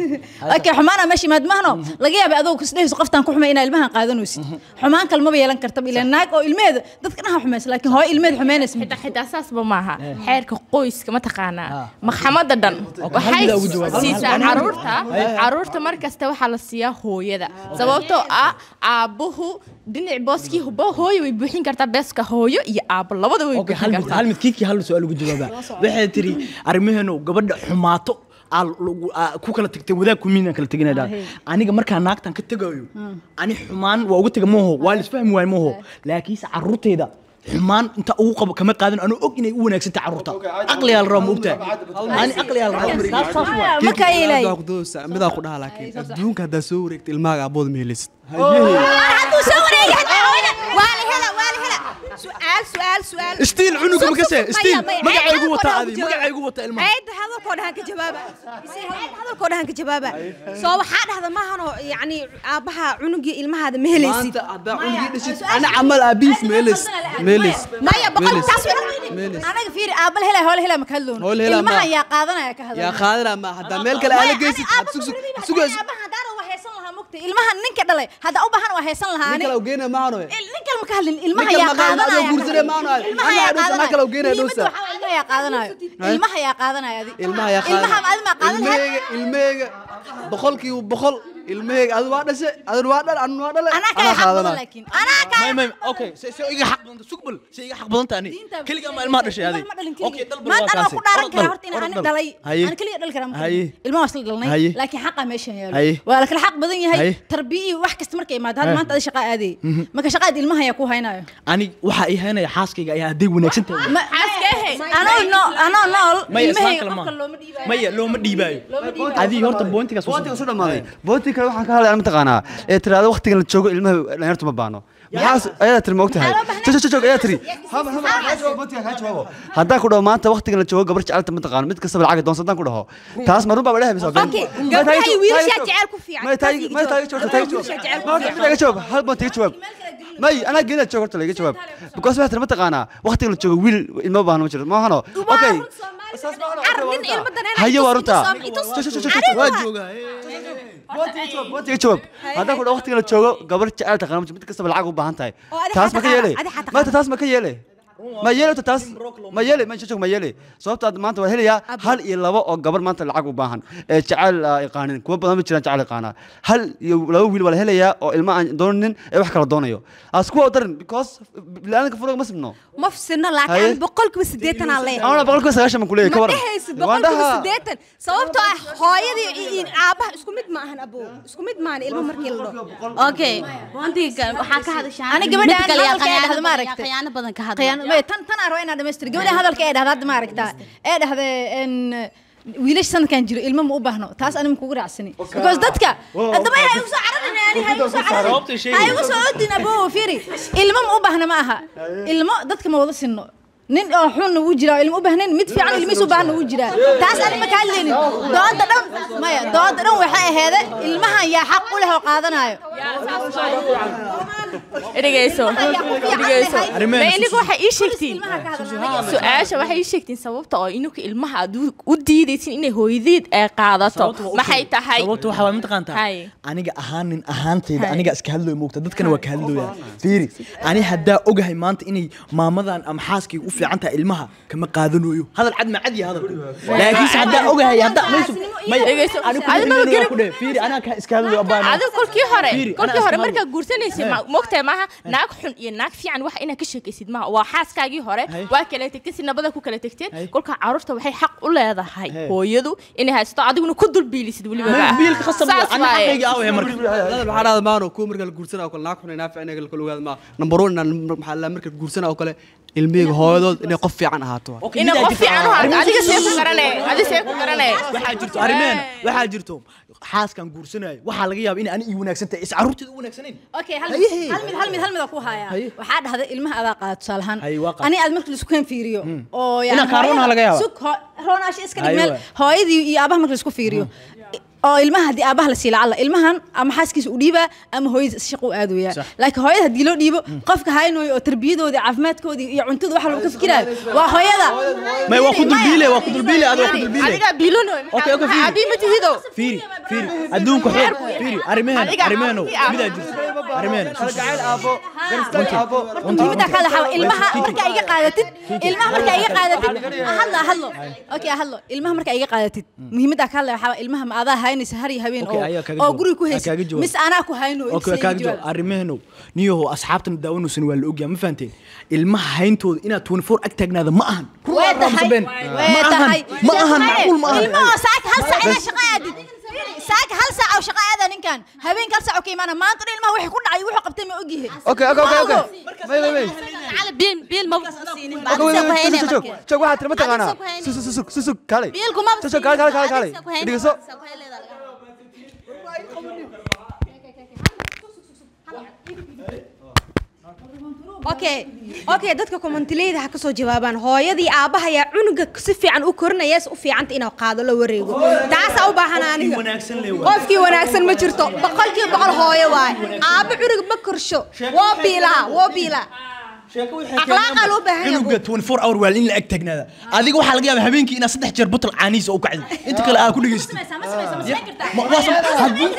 Speaker 2: okay xumaana meesha imaad mahno laga yaabay adoo kasdhehayso qoftaan ku xumay inaa ilmahan qaadanaysid xumaan kale maba yeelan kartaba ilaa naag oo ilmeheeda dadka dhaha xumaysa laakiin hooyo ilmeheeda xumaynaysa ma
Speaker 4: xitaa xitaa saasba maaha xeerka qoyska ma taqaanaa maxkamada dhan
Speaker 3: hal
Speaker 4: waxay
Speaker 3: mid aa ugu jawaab.
Speaker 4: siisaa
Speaker 3: Hal mid.
Speaker 4: caruurta caruurta mar kasta waxaa la siiyaa hooyada sababtoo ah aabbuhu dhinac booskii hubo hooyo way buuxin kartaa beeska hooyo iyo aabbo labada way
Speaker 3: Okay,
Speaker 4: buuxin
Speaker 3: hal mid
Speaker 4: kartaa
Speaker 3: hal mid kiikii hal su'aal ugu jawaabaa waxay tiri arrimaheenu gabadha xumaato aa lagu- aa ku kala tagtay wadaag kumiinaan kala teginaydaa aniga markaa naagtan ka tegayo ani xumaan waa uga tega mooho waa la isfahmi waay mooho laakiinse carruurtayda xumaan inta ugu qabo kama qaadan anuu og inay u wanaagsantay carruurta aqliyaa la rabaa ma ogtahay ani aqliyaa la rabaa Saas- saas waay.
Speaker 2: markaa ilaahay
Speaker 1: Waa ku doodaysaa, midaa ku dhaha laakiin adduunka haddaa soo wareegta ilmahaaga abood ma helisid
Speaker 7: hadduu soo wareegi hataa hooyada waa la hela waa la hela su'aal su'aal su'aal
Speaker 3: Stiil cunuga ma kasee
Speaker 7: Maya,
Speaker 3: stiil
Speaker 7: maya,
Speaker 3: magacaygu
Speaker 7: hadalkoo
Speaker 3: wataa
Speaker 7: dhan
Speaker 3: adi
Speaker 7: ku jawaab.
Speaker 3: magacaygu wataa ilmaha
Speaker 7: Ayda hadalkoo dhahan ka jawaaba Isi hayad hadalkoo dhahan ka jawaaba soo waxaa dhahda maahan oo yacni aabbaha cunugii ilmahaada ma helaysid
Speaker 1: maanta haddaa cunugii dhashid ana camal aabihiis ma helis ma helis
Speaker 7: maya boqol
Speaker 1: Meelis.
Speaker 7: taas way
Speaker 2: anaga fiiri aabal helay hoole helay maka hadloon
Speaker 1: Hoole helaa ma-
Speaker 2: ilmaha yaa qaadanaya ka
Speaker 1: yaa
Speaker 2: hadlaya
Speaker 1: qaadana ma haddaa meel kale aala geysid had sug sug sugayso
Speaker 2: ilmaha ninka dhalay hadda u baahan waa haysan lahaa
Speaker 1: nin kale u geynaya maahano
Speaker 2: nin kale maka hadlin ilmaha
Speaker 1: Nin kale
Speaker 2: yaa
Speaker 1: ma qaadan, adoo
Speaker 2: qaadanaya
Speaker 1: guursanay maano aad.
Speaker 2: ilmaha
Speaker 1: Anaa
Speaker 2: yaa
Speaker 1: dhowsa, anaa kale u geynaya dhowsa.
Speaker 2: qaadanaya ilmaha yaa qaadanayo ilmaha yaa qaadanaya adi
Speaker 1: ilmaha yaa
Speaker 2: ilmaha adi ma qaadan lahayd
Speaker 1: ilmaheyga ilmaheyga boqolkiiba boqol ilmaheyga adu waa dhashe adun waa dhal anun waa dhale
Speaker 2: anaa kaya xaq badan laakiin anaa kaya
Speaker 3: may may okay se se iga xaq badan sugbal se iga xaq badan taani kaliya ma ilmaha dhashay adi okay dal bal
Speaker 2: maanta
Speaker 3: waa
Speaker 2: anaa ku dhaaran
Speaker 3: kaasi
Speaker 2: karaa horta in ani dhalay
Speaker 1: Haye.
Speaker 2: aan kaliya dhali karaa
Speaker 1: Haye.
Speaker 2: ilmaha waa isla dhalnay
Speaker 1: Haye.
Speaker 2: laakiin xaqa meeshan yaalo
Speaker 1: Haye.
Speaker 2: waa la kala xaq badan yahay
Speaker 1: Haye.
Speaker 2: tarbiya iyo wax kasta markay imaado hadda maanta adi shaqa aadayay marka shaqaad ilmaha yaa ku haynayo
Speaker 3: ani waxa ay haynaya xaaskayga ayaa hadday wanaagsan tahay
Speaker 2: Ma- anoo nool anoo nool
Speaker 3: maya islaan
Speaker 2: ilmahayga
Speaker 3: kale
Speaker 2: qofka
Speaker 3: ma
Speaker 2: looma dhiibayo
Speaker 3: maya looma dhiibaayo adii horta bointigaas
Speaker 1: boontiga soo dhamaaday boontiga kale waxaan ka hadlaya mataqaanaa ee tiraada waqtigan la joogo ilmaha dhalinyartu ma baano maxaas ayadaa tiri ma ogtahay jog jog jog ayaa tiri haba haba kaa jawaab boontiga kaa jawaabo haddaan ku dhaho maanta waqtigan la joogo gabar jecelta ma taqaano mid kastaba lacag doonsa haddaan ku dhaho taas ma run baa dhahay mise
Speaker 7: Okay, gabdhaha iyo wiilashaa jecel ku fiican.
Speaker 1: may taagi may taagi jawaab taagi
Speaker 7: Wiilashaa jecel
Speaker 1: jawaab ma taagi jawaab hal boontiga jawaab may anaa geeda joog horta laga jawaab because waxaa tiri ma taqaanaa waqtigan la joogo wiil ilma baahno ma jiro ma ahano okay
Speaker 7: nin ilmo danayna
Speaker 1: haye waa runta
Speaker 7: itus-
Speaker 1: Jog, jog, jog, jog, waa joogaa boontiga jawaab haddaan ku dhaho waqtigan la joogo gabar jecel taqaano ma jiro mid kastaba lacag u baahan tahay
Speaker 7: Oo adi
Speaker 1: taas ma ka
Speaker 7: xataa
Speaker 1: yeele
Speaker 7: adi xataa
Speaker 1: maanta taas ma ka yeele ma yeele horta taas ma yeele ma jog ma yeele sababta aad maanta waa helayaa hal iyo labo oo gabar maanta lacag u baahan ee jecel aa yaqaanin kuwa badan ma jiraan jecel yaqaanaa hal iyo laba wiil waa la helayaa oo ilma aan doonanin ee wax kala doonayo aas kuwa u darin because bilaadanka furuga ma sibno
Speaker 7: ma fsino
Speaker 1: Haye.
Speaker 7: laakiin boqolkiiba siddeetan aan leeyahay
Speaker 1: anaa boqolkiiba sagaashan baan ku leeyahay ka
Speaker 7: ma
Speaker 1: waran
Speaker 7: dhehaysid
Speaker 1: Waan
Speaker 7: boqolkiiba
Speaker 1: dhahaa.
Speaker 7: siddeetan sababtoo ah hooyadii iyo- iyo aabaha isku mid ma ahan abow isku mid maahan ilmo markii la dhaho
Speaker 8: okay boontiga waxaa ka hadashaa
Speaker 2: Ani gabadha
Speaker 8: Mid
Speaker 2: aan
Speaker 8: kale yaa
Speaker 2: hadalka ee
Speaker 8: khiyaano
Speaker 2: dhahdo ma
Speaker 8: badan-
Speaker 2: aragtay.
Speaker 8: khiyaano badan ka hadla
Speaker 2: khiyaano may tan tan aan rabo inaan dhamaystiro gabadha hadalka ee dhahda hadda ma aragtaa ee dhahda en wiilash sanadkan jiro ilmo ma u baahno taas ani kugu raacsani because dadka haddaba ha igu soo cararin ani ha igu soo
Speaker 3: Sababtay
Speaker 2: cararin
Speaker 3: sheegay.
Speaker 2: ha igu soo odin abo fiiri ilmo ma u baahna ma aha ilmo dadka ma wada sinno nin oo xunna wuu jiraa oo ilmo u baahnayn mid fiican ilmihiis u baahna wuu jiraa taas ani ma ka hadlaynin dooda dhan maya dooda dhan waxay aheede ilmahan yaa xaq u leh oo qaadanayo
Speaker 4: dhegeyso dhegeyso
Speaker 3: Arrimaha
Speaker 4: ma inigu waxay ii sheegtiin su-aasha waxay ii sheegtiin sababta oo inuka ilmaha aad u- u diidaysin inay hooyadeed ay qaadato maxay tahay
Speaker 3: sababta waxaa waa mataqaantaa
Speaker 4: Haye.
Speaker 3: aniga ahaan nin ahaantayda
Speaker 4: Haye.
Speaker 3: aniga iska hadlooy moogta dadkana waa ka hadlooyaa fiiri ani haddaa ogahay maanta inay maamadan ama xaaskayga u fiican tahay ilmaha kama qaadanayo hadal cad ma cad yahay hadal laakiinse haddaa ogahay haddaa maysu maya
Speaker 4: Dhegeyso.
Speaker 3: anigu
Speaker 4: Adiga
Speaker 3: kulligeeda
Speaker 4: garab-
Speaker 3: waa ku dheh fiiri anaa ka iska hadlayo abaa
Speaker 4: adiga kolkii hore
Speaker 3: Fiiri,
Speaker 4: kolkii
Speaker 3: anaa
Speaker 4: hore
Speaker 3: iska
Speaker 4: markaa
Speaker 3: hadlo.
Speaker 4: guursanaysid ma- moogtahay maaha naag xun iyo naag fiican wax inaad ka sheekaysid maaha waa xaaskaagii hore
Speaker 3: Hay.
Speaker 4: waa kala tegtay si nabada ku kala tegteen
Speaker 3: Hay.
Speaker 4: kolkaa caruurta waxay xaq u leedahay
Speaker 3: Hay.
Speaker 4: hooyadu inay haysato adiguna ku dulbiilisid weliba
Speaker 3: Ma- biilka khasab waa,
Speaker 4: Saas
Speaker 3: ana
Speaker 4: waaye.
Speaker 3: xaqayga awee marka
Speaker 1: waxaa dhahda maano kuwa marka la guursanaa oo kale naag xun inaa fiican kala ogaada maa number one inaan maxaa la marka guursanaa oo kale ilmihayga hooyadood inay qof fiican ahaato waa.
Speaker 3: Okay,
Speaker 4: inay
Speaker 3: midaa
Speaker 4: qof
Speaker 3: jirta-
Speaker 4: fiican u haado
Speaker 3: arrimaha
Speaker 4: adiga see
Speaker 3: soo-
Speaker 4: ku garanay adiga see ku garanay
Speaker 3: waxaa jirto arrimeena waxaa jirto xaaskan guursanayo waxaa laga yaaba in ani ii wanaagsan tahay is carruurteeda u wanaagsanayn
Speaker 2: okay hal
Speaker 3: Haye.
Speaker 2: mid hal mid hal mid hal mid aan ku hayaa
Speaker 3: Haye.
Speaker 2: waxaa dhahday ilmaha adaa qaada tusaale ahaan
Speaker 3: Haye, waa qaad.
Speaker 2: ani aad marka laisku keen fiiriyo oo yani
Speaker 3: Inaan kaa roonaha laga yaaba.
Speaker 2: sug ho- roonaasha iska dhig
Speaker 3: Haye,
Speaker 2: meel
Speaker 3: waay.
Speaker 2: hooyadii iyo aabaha marka laisku fiiriyo oo ilmaha haddii aabaha la sii lacala ilmahan ama xaaskiisa u dhiibaa ama hooyadiis shaqo u aadaya
Speaker 3: Sax.
Speaker 2: laakiin hooyada haddii loo dhiibo qofka haynayo oo tarbiyadoodii caafimaadkoodii iyo cuntada waxa lagu ka fikiraayo waa hooyada
Speaker 3: may waa ku dulbiile waa ku dulbiile aad waa ku dulbiile
Speaker 4: adiga biilono
Speaker 3: Okay, okay, fiiri.
Speaker 4: abi ma tihido
Speaker 3: fiiri fiiri adduunka xor fiiri arrimeena
Speaker 4: Adiga-
Speaker 3: arrimeeno
Speaker 4: adiga-
Speaker 3: midaa jirto arrimeena
Speaker 1: Kalgacayl aabbo, garistag aabbo.
Speaker 2: muhiimada kale waxaa ilmaha marka iga qaadatid ilmaha marka iga qaadatid hadlo hadlo okay hadlo ilmaha marka iga qaadatid muhiimada kale waxaa ilmaha ma adaa haynaysa har iyo habeen
Speaker 3: Okay,
Speaker 2: oo
Speaker 3: ayaa kaaga
Speaker 2: oo
Speaker 3: jawaab.
Speaker 2: guriga ku
Speaker 3: Ayaa
Speaker 2: haysid
Speaker 3: kaaga jawaab.
Speaker 2: mis anaa ku hayno
Speaker 3: okay kaaga jawaab arrimeeno niyaho asxaabtan daawanaysan waa la ogyahay ma fahanteen ilmaha hayntooda inaad 24 ag taagnaada ma ahan
Speaker 2: way tahay
Speaker 3: Sabeen.
Speaker 2: way
Speaker 3: ma ahan
Speaker 2: tahay
Speaker 3: ma ahan macquul ma ahan
Speaker 2: ilmaha saaka hal saac inaa shaqo aadid saaka hal saac oo shaqo aada ninkan habeenka hal saac oo ka imaana maanta dhan ilmaha wixii ku dhacay wuxuu qabtay ma ogyahay
Speaker 1: Okay, okay, okay, okay. May, may, may.
Speaker 8: على بيل بيل ما بسينين بعد
Speaker 1: Okay, wait,
Speaker 8: سوق
Speaker 1: wait,
Speaker 8: هيني
Speaker 1: sug, sug, sug.
Speaker 8: مركز
Speaker 1: Joog, waxaad tiri ma taqaanaa?
Speaker 8: Adiga soo ku hayni.
Speaker 1: Sug, sug, sug, sug, sug, kaalay.
Speaker 8: بيلكم ما
Speaker 1: Sug, sug, kaalay, kaalay, kaalay, kaalay.
Speaker 8: سوق هيني
Speaker 1: Dhegeyso.
Speaker 8: سوق هيني
Speaker 7: okay okay dadka commentleyda ha ka soo jawaabaan hooyadii aabaha ayaa cunuga si fiican u korinaya u fiicanta inuu qaado la wareego taasaa u baahan aniga
Speaker 3: wanaagsan le waa
Speaker 7: qofkii wanaagsan ma jirto boqolkiiba boqol hooyo waay aaba cunug ma korsho woo biilaa woo biilaa Akhlaaqaa loo baahan yahay.
Speaker 3: cunuga 24 hour waa in la ag taagnaada adiga waxaa laga yaabaa habeenkii inaad saddex jeer botol caanihiisa u kacdo inta kale aad ku dhegaystid Ma- waa sam- haddii-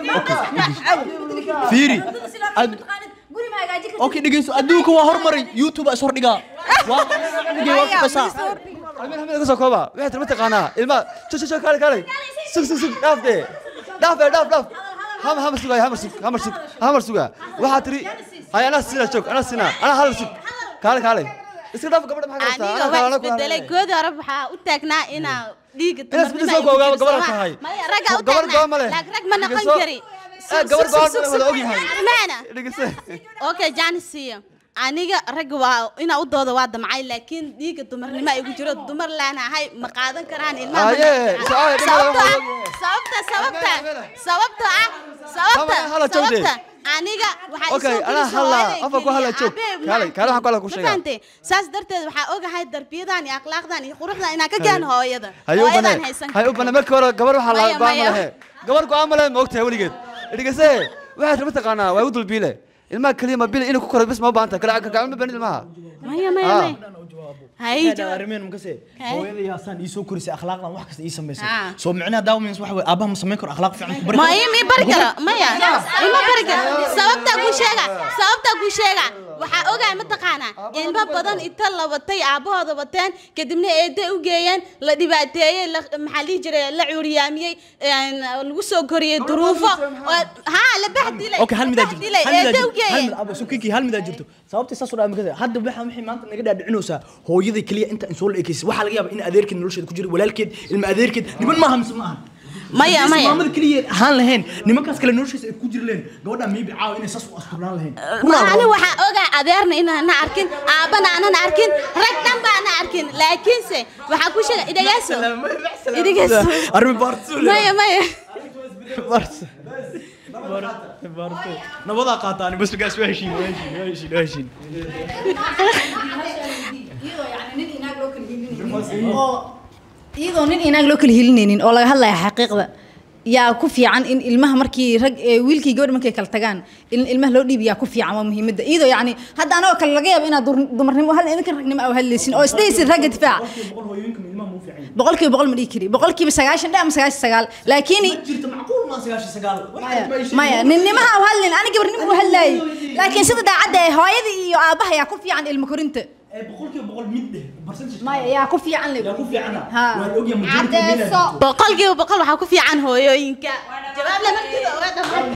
Speaker 3: fiiri ad- okay dhegeyso adduunka waa hormaray youtube aa is hordhigaa waa dhigay waa kuqasaa
Speaker 1: Almin, Almin, ka soo kooba. Waxaad tiri ma taqaanaa? Ilmaha, sug, sug, sug, kaalay, kaalay. Sug, sug, sug, dhaaf dee. Dhaaf dee, dhaaf, dhaaf. Ham- hamar suga, hamar sug, hamar sug, hamar suga. Waxaad tiri, hay, anaa siinaa, joog, anaa siinaa, anaa hal sug. Kaalay, kaalay. Iska dhaaf, gabadha maxaa ka
Speaker 8: aniga
Speaker 1: haystaa?
Speaker 8: waa
Speaker 1: Anaa kale, anaa
Speaker 8: isbedelay
Speaker 1: kale.
Speaker 8: goodi hore waxaa u taagnaa inaa dhiiga
Speaker 1: Inaad isbedel soo koogaa, gabar tahay.
Speaker 8: maya ragga u
Speaker 1: Gabar go'aan ma leh.
Speaker 8: taagnaa laakiin rag ma noqon
Speaker 1: Dhegeyso.
Speaker 8: kari
Speaker 1: Eh, gabar go'aan ma leh, wada ogyahay.
Speaker 8: maana
Speaker 1: Dhegeyso.
Speaker 8: okay janisiya aniga ragga waa inaa u dooda waa damcay laakiin dhiiga dumarnimo igu jiro dumar laanahay ma qaadan karaan ilmaha ma
Speaker 1: Aye,
Speaker 8: noqon
Speaker 1: so- aye,
Speaker 8: karaan.
Speaker 1: dhibada
Speaker 8: sababta
Speaker 1: waxaa
Speaker 8: ah sababta sababta
Speaker 1: Mela,
Speaker 8: sababta ah sababta
Speaker 1: Hala- hala joogde.
Speaker 8: sababta aniga waxaa
Speaker 1: Okay,
Speaker 8: isoo
Speaker 1: anaa
Speaker 8: gelisay
Speaker 1: hala,
Speaker 8: hooyaday
Speaker 1: afka ku hala
Speaker 8: keliya,
Speaker 1: joog.
Speaker 8: aabbe,
Speaker 1: Kaalay,
Speaker 8: ma-
Speaker 1: kaalay, waxaan ku hala ku
Speaker 8: ma
Speaker 1: sheegaa.
Speaker 8: fahantay? saas darteed waxaa ogahay darbiyadan iyo akhlaaqdan iyo quruxdan inaan ka gaan hooyada
Speaker 1: Hay u
Speaker 8: hooyadan
Speaker 1: bane,
Speaker 8: haysan
Speaker 1: hay u bane. Markii hore gabar waxaa la
Speaker 8: Maya,
Speaker 1: go'aan ma
Speaker 8: maya.
Speaker 1: lehe. Gabar go'aan ma lehe, ma ogtahay weligeed. Dhegeyse, waxaad tiri ma taqaanaa? Waa igu dulbiile. Ilmaha keliya ma bile inuu ku koro bis ma u baahan tahay. Kala- kala- ma baahin ilmaha.
Speaker 8: maya maya
Speaker 1: Ah.
Speaker 8: maya hay jawaab.
Speaker 3: arrimeen makase
Speaker 8: Kay.
Speaker 3: hooyada yaasaan ii soo korisay akhlaaqdan wax kasta ii samaysay
Speaker 8: Ah.
Speaker 3: soo micnaha daawamins waxa wey aabaha ma samayn karo akhlaaq fiican ku bari
Speaker 8: ma
Speaker 3: karo?
Speaker 8: ima bari karo maya ima bari karo sababtaa kuu sheega sababtaa kuu sheega waxaa ogahay mataqaanaa ilmo badan inta la watay aabahooda wateen kadibna eede u geeyeen la dhibaateeyey la maxaa lihi jiray la cuuriyaamiyey een, lagu soo koriyey duruufo oo- haa la bahdilay
Speaker 3: okay hal midaa jirto
Speaker 8: bahdilay
Speaker 3: hal midaa
Speaker 8: eede u
Speaker 3: jirto hal
Speaker 8: geeyeen
Speaker 3: mid abo sukiki hal midaa jirto sababta saas oo dhaa makase hadda waxa wixii maanta naga dhaadhicinaysaa hooyada kaliya inta in soo la ekeysay waxaa laga yaabaa in adeerkeed nolosheeda ku jiro walaalkeed ilma adeerkeed niman maaha mise maaha
Speaker 8: maya
Speaker 3: Haddaysan
Speaker 8: maya
Speaker 3: maamada kaliya ahaan lahayn nimankaas kale noloshiisa ay ku jiri lahayn gabadha maybe caawa inay saas u asturnaan lahayn
Speaker 8: ani waxaa ogaa adeerna inaana arkin aabana aanan arkin rag dhan baana arkin laakiinse waxaa ku sheega idhageyso idhageyso
Speaker 3: arrin baartuule
Speaker 8: maya maya
Speaker 3: nabadaa qaataan bas gaas waa heshiin waa heshiin waa heshiin waa heshiin
Speaker 2: iyadoo nin inaag loo kala helinaynin oo laga hadlaya xaqiiqda yaa ku fiican in ilmaha markii rag ee wiilkii gabadh markay kala tagaan in ilmaha loo dhiibi yaa ku fiican waa muhiimadda iyadoo yacni hadda anagoo kale laga yaabo inaad dur- dumarnimo hal idinka ragnimo aa hadlaysin oo isdhaysin ragga difaaca
Speaker 3: boqol hooyooyinka ilmaha muu fiican yihiin.
Speaker 2: boqolkiiba boqol ma dhihi kari boqolkiiba sagaashan dhe ama sagaashan sagaal laakiin
Speaker 3: jirta macquul maa sagaashan sagaal
Speaker 2: maya maya ninnimaha u hadlin ani gabarnimo u hadlaayay laakiin sida daacadda ee hooyada iyo aabbaha yaa ku fiican ilmo korinta
Speaker 3: boqolkiiba boqol mid dheh percentage
Speaker 2: maya yaa ku fiican le
Speaker 3: yaa ku fiicana
Speaker 2: Ha.
Speaker 3: waa la ogyahay majority
Speaker 7: Cadeyso.
Speaker 8: boqolkiiba boqol waxaa ku fiican hooyooyinka jawaab lama dido oga dhammaan